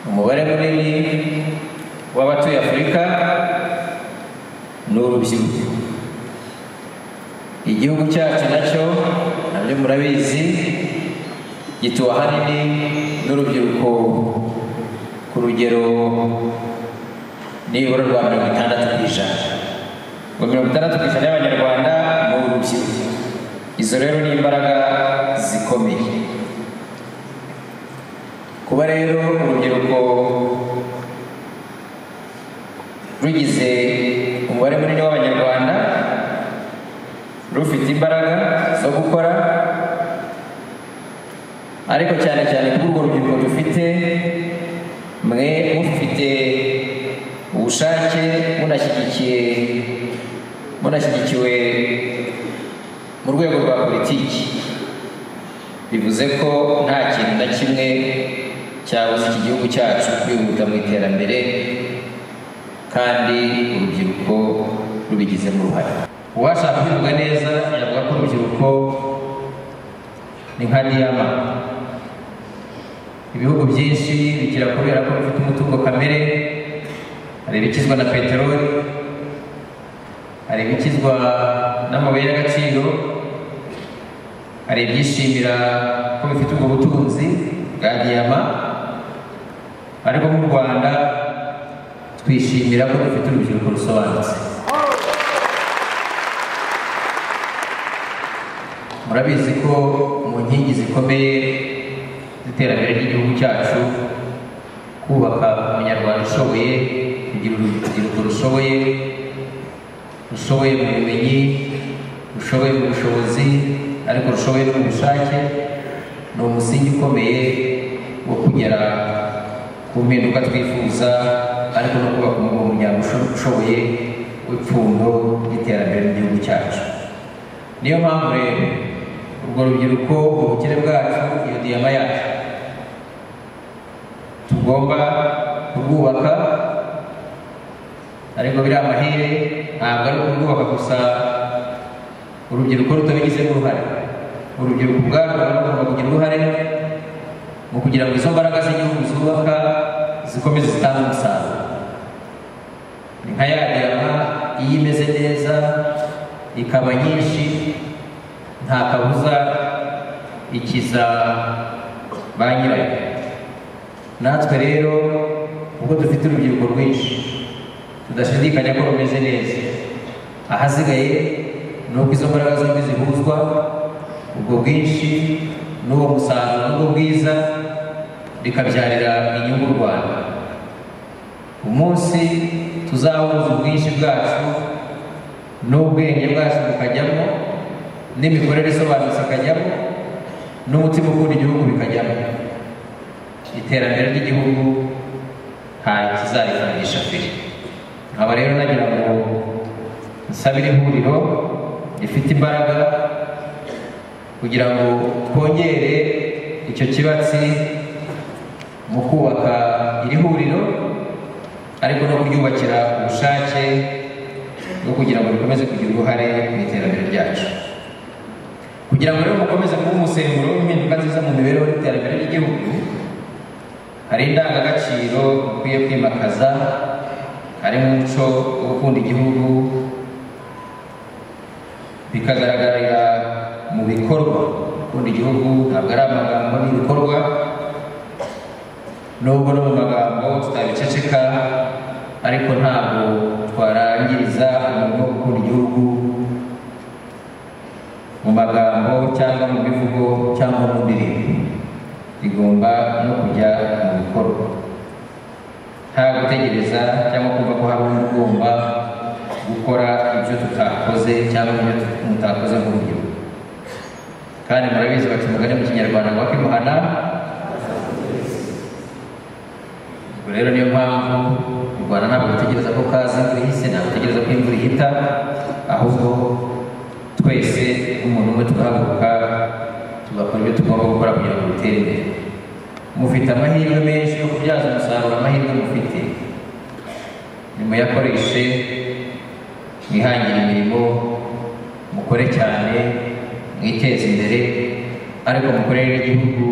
umubare munini w'abatuye afurika ni urubyiruko igihugu cyacu nacyo nabyo murabizi gituwe ahanini n'urubyiruko ku rugero nibura rwa mirongo itandatu ku ijana ngo mirongo itandatu ku ijana y'abanyarwanda ni urubyiruko izo rero ni imbaraga zikomeye kuba rero urubyiruko rugize umubare munini w'abanyarwanda rufite imbaraga zo gukora ariko cyane cyane kuri urwo rubyiruko dufite mwe mufite ubushake munashyigikiye munashyigikiwe mu rwego rwa politiki bivuze ko nta kintu na kimwe cyabuza iki gihugu cyacu kwihuta mu iterambere kandi urubyiruko rubigizemo uruhare uwashaka kubivuga neza yavuga ko urubyiruko ni nka diyama ibihugu byinshi bigira kubera ko bifite umutungo kamere hari ibikizwa na peteroli hari ibikizwa n'amabuye y'agaciro hari ibyishimira ko bifite ubwo butunzi bwa diyama ariko mu rwanda twishimira ko dufite urubyiruko rusobanutse murabizi ko mu nkingi zikomeye z'iterambere ry'igihugu cyacu kubaka umunyarwanda ushoboye kugira urubyiruko rushoboye rushoboye mu bumenyi rushoboye mu bushobozi ariko rushoboye no mu bushake ni umusingi ukomeye wo kugera ku mpinduka twifuza ariko no kubaka umugabo ushoboye w'ipfundo ry'iterambere ry'igihugu cyacu niyo mpamvu rero urwo rubyiruko ubukire bwacu iyo diyama yacu tugomba kurwubaka ariko biri amahire ntabwo ari ukurwubaka gusa urubyiruko rutabigizemo uruhare urubyiruko ubwarwo rugomba kugira uruhare mu kugira ngo izo mbaraga z'igihugu zubaka zikomeze zitange umusaruro ni nka ya diyama iyo imeze neza ikaba nyinshi nta kabuza ikiza ba nyirayo natwe rero kuko dufite urubyiruko rwinshi tudashidikanya ko rumeze neza ahasigaye ni uko izo mbaraga zombi zihuzwa ubwo bwinshi n'uwo musaruro n'ubwo bwiza bikabyarira inyungu u rwanda umunsi tuzahuza ubwinshi bwacu n'ubwenge bwacu bukajyamo n'imikorere isobanutse ikajyamo n'umutima ukunda igihugu bikajyamo iterambere ry'igihugu ntayo kizarikangisha mbere nkaba rero nagira ngo nsabire ihuriro rifite imbaraga kugira ngo twongere icyo kibatsi mu kubaka iri huriro ariko no kuryubakira ubushake bwo kugira ngo rikomeze kugira uruhare mu iterambere ryacu kugira ngo rero mukomeze kuba umusemburo w'impinduka nziza mu mibereho y'iterambere ry'igihugu hari indangagaciro ukwiye kwimakaza harimo umuco wo gukunda igihugu bikagaragarira mu bikorwa gukunda igihugu ntabwo ari amagambo n'ibikorwa nubwo no mu magambo tutabiceceka ariko ntabwo twarangiriza umuntu wo gukunda igihugu mu magambo cyangwa mu bivugo cyangwa mu ndirimbo rigomba no kujya mu bikorwa nta gutegereza cyangwa kumva ko hari undi ugomba gukora ibyo tutakoze cyangwa ibyo mutakoze mu buryo kandi murabizi bati umugani mu kinyarwanda ngo akimuhana ubwo rero niyo mpamvu u rwanda ntabwo dutegereza ko kaza imvura ihise ntabwo dutegereza ko imvura ihita ahubwo twese nk'umuntu umwe tugahaguruka tugakora ibyo tugomba gukora kugira ngo dutere imbere mufite amahirwe menshi yo kubyaza umusaruro amahirwe mufite nimuyakoreshe mwihangire imirimo mukore cyane mwiteze imbere ariko mukorere n'igihugu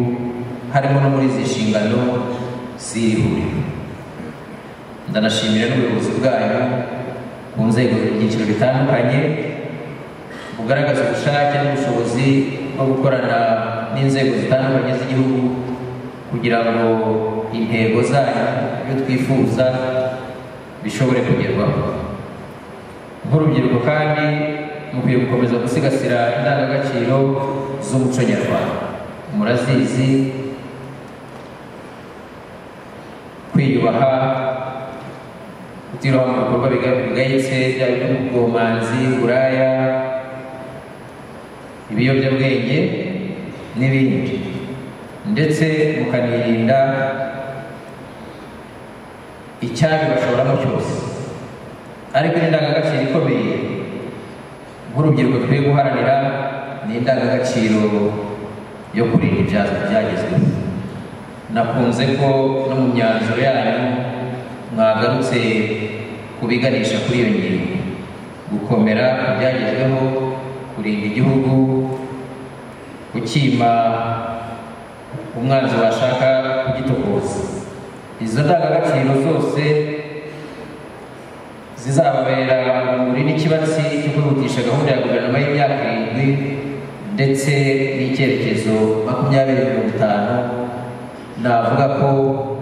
harimo no muri izi nshingano z'iri huriro ndanashimira n'ubuyobozi bwayo ku nzego ibyiciro bitandukanye bugaragaza ubushake n'ubushobozi bwo gukorana n'inzego zitandukanye z'igihugu kugira ngo intego zanyu ibyo twifuza bishobore kugerwaho nk'urubyiruko kandi mukwiye gukomeza gusigasira indangagaciro z'umuco nyarwanda murazizi kwiyubaha kutiroha mu bikorwa bigayitse byaba iby'ubwomanzi uburaya ibiyobyabwenge n'ibindi ndetse mukanirinda icyabibashoramo cyose ariko indangagaciro ikomeye nk'urubyiruko twe guharanira ni indangagaciro yo kurinda ibyazwa byagezweho nakunze ko no mu myanzuro yanyu mwagarutse kubiganisha kuri iyo ngingo gukomera ku byagezweho kurinda igihugu gukima umwanzi washaka kugitokoza izo ndangagaciro zose zizababera urumuri n'ikibatsi cyo kwihutisha gahunda ya guverinoma y'imyaka irindwi ndetse n'icyerekezo makumyabiri mirongo itanu navuga ko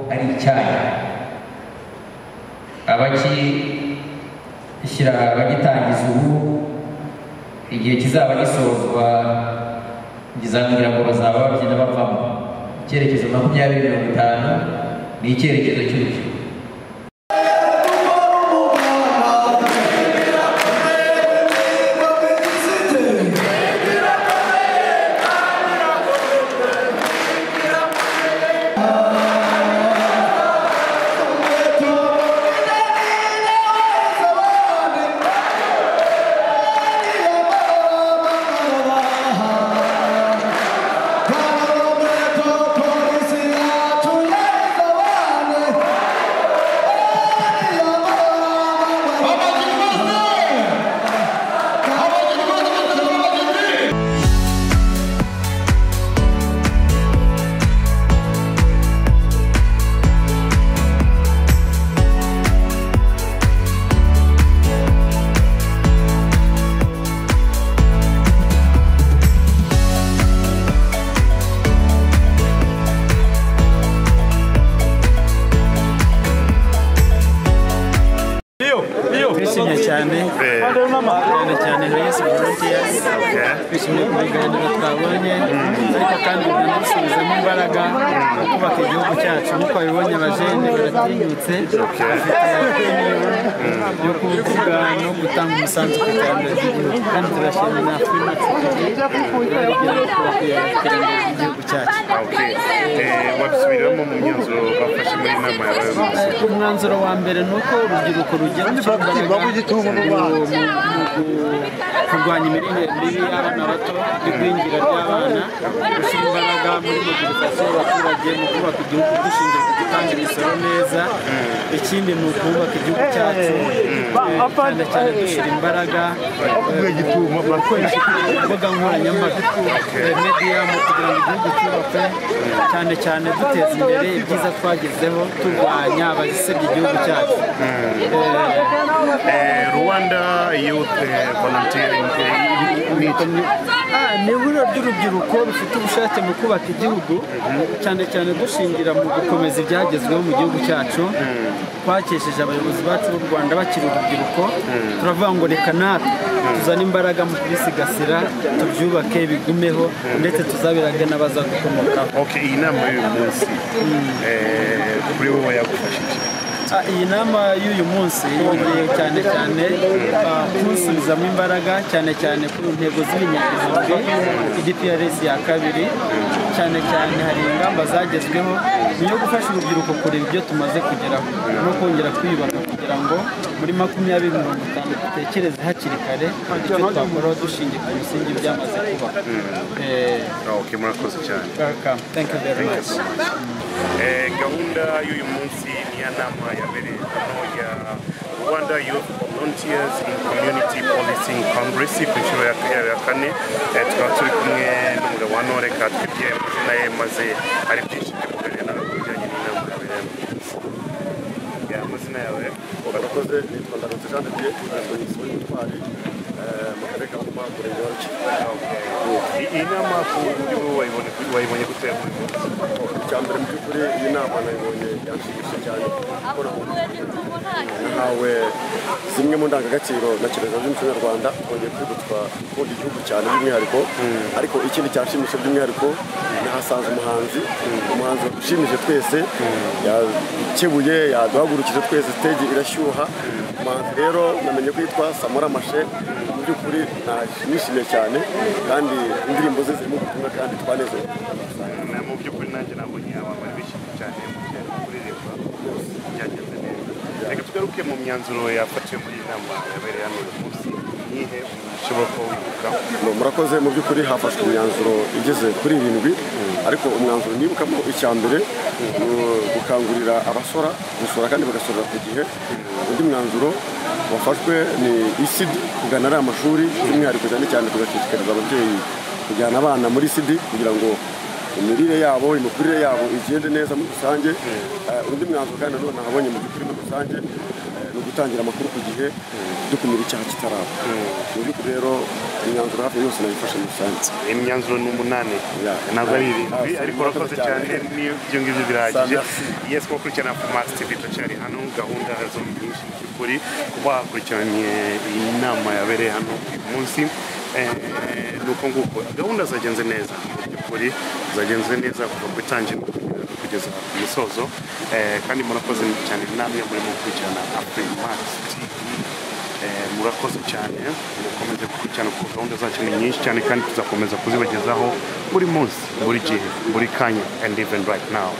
ari icyaha abakishyira abagitangiza ubu igihe kizaba gisozwa ngizangira ngo bazaba babyina bavamo icyerekezo makumyabiri mirongo itanu ni icyerekezo cy'urubyiruko twishimye cyane cyane cyane nka yesu volunteers twishimiye kuba ibiganiro twabonye ariko kandi binadusubizamo imbaraga mu kubaka igihugu cyacu nk'uko babibonye abajene baratinyutse bafite yo kuvuga no gutanga umusanzu ku iterambere ry'igihugu kandi turashimira na afurimax iterambere ry'igihugu cyacu wabisubiramo mu myanzuro bafashe muri inama y'abayobozi umwanzuro wa mbere ni uko urubyiruko rugira gushyira imbaraga mu kurwanya imirire mibi y'abana bato n'igwingira ry'abana gushyira imbaraga muri mobilizasiyo y'abaturage mu kubaka igihugu dushingiye ku gutanga imisoro neza ikindi ni ukubaka igihugu cyacu eh, cyane cyane dushyira imbaraga eh, mu gukoresha imbuga nkoranyambaga eh, media mu kugira ngo igihugu cyubakwe cyane cyane duteza imbere ibyiza twagezeho turwanya abazisebya igihugu cyacu Eh, Eh, rwanda youth eh, volunteering eh, meeting. Ah, ni ihuriro ry'urubyiruko rufite ubushake mu kubaka igihugu cyane cyane dushingira mu gukomeza ibyagezweho mu gihugu cyacu twakesheje abayobozi bacu b'u rwanda bakiri urubyiruko turavuga ngo reka natwe tuzane imbaraga mu kubisigasira tubyubake bigumeho ndetse tuzabirage n'abaza gukomokaho okay iyi nama y'uyu munsi eh, kuri wowe yagufashije Ah, iyi nama y'uyu munsi yongeye cyane cyane ah, kunsubizamo imbaraga cyane cyane ku ntego z'ibinyabuzima igprc ya kabiri cyane cyane hari ingamba zagezweho yo gufasha urubyiruko kureba ibyo tumaze kugeraho no kongera kwiyubaka kugira ngo muri makumyabiri mirongo itanu dutekereze hakiri kare icyo twakoraho dushingiye ku bisingi byamaze kuba Eh, okay murakoze cyane welcome thank you very Thank you much so much. Eh, gahunda y'uyu munsi ni ya nama yabereye hano ya rwanda youth volunteers in community policing congress ku nshuro ya ya- ya kane Eh, tukaba turi kumwe n'umugabo wa nore katwibye amazina ye maze hari byinshi byo kuganira nawe ku bijyanye n'inama yabereyemo Ya, amazina yawe urakoze nitwa ndarutse jean de dieu ntabwo yiswe intwari eh, mu karere ka ngoma murenge wa Okay. iyi nama ku buryo wayibone- wayibonye gute ya buri munsi icya mbere mu by'ukuri iyi nama nayibonye yanshimishije cyane kuko nahawe zimwe mu ndangagaciro na kirazira z'umuco nyarwanda twongeye kwibutswa gukunda igihugu cyane by'umwihariko ariko ikindi cyashimishije by'umwihariko nahasanze umuhanzi umuhanzi ushimije twese yakebuye yaduhagurukije twese stage irashyuha umuhanzi rero namenye ko yitwa samora mashe mu by'ukuri nishimiye cyane kandi indirimbo ze zirimo ubutumwa kandi twanezerewe Na- mu by'ukuri nanjye nabonye abantu bari bishimye cyane mu gihe bari kuririmba byagenze neza reka tugaruke mu myanzuro yafatiwe muri iyi nama yabereye hano uyu munsi nihe ushobora kuba wibuka Ngo murakoze mu by'ukuri hafashwe imyanzuro igeze kuri irindwi ariko umwanzuro nibukamo icya mbere ni gukangurira abasora gusora kandi bagasorera ku gihe undi mwanzuro wafashwe ni isidi kugana ari amashuri by'umwihariko cyane cyane tugashishikariza ababyeyi kujyana abana muri isidi kugira ngo imirire yabo imikurire yabo igende neza muri rusange Eh, undi mwanzuro kandi nanone nahabonye mu by'ukuri muri rusange eh, ni ugutangira amakuru ku gihe dukumira icyaha kitaraba mu by'ukuri rero imyanzuro hafi yose nayifashe mu rusange imyanzuro ni umunani ntabwo ari irindwi ariko urakoze cyane n'iyo ibyo ngibyo birahagije yes kuba kurikirana max tv turacyari hano gahunda zo ni nyinshi mu by'ukuri kuba hakurikiranye iyi nama yabereye hano uyu munsi Eh, ni uko nguko gahunda zagenze neza mu by'ukuri zagenze neza kuva ku itangiriro kugeza- kugeza ku musozo Eh, kandi murakoze cyane namwe murimo gukurikirana afrimax tv Eh, murakoze cyane mukomeze gukurikirana kuko gahunda zacu ni nyinshi cyane kandi tuzakomeza kuzibagezaho buri munsi buri gihe buri kanya and even right now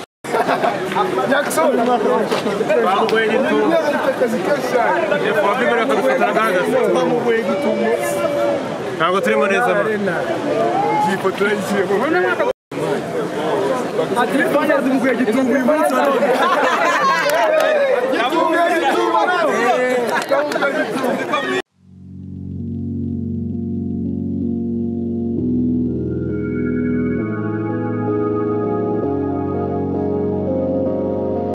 bamugoye gitumo wakwemera kudufotora gahagaze bamugoye gitumo ntabwo turimo neza ifotora igiye ati fanya zimugoye gitumo uyu munsi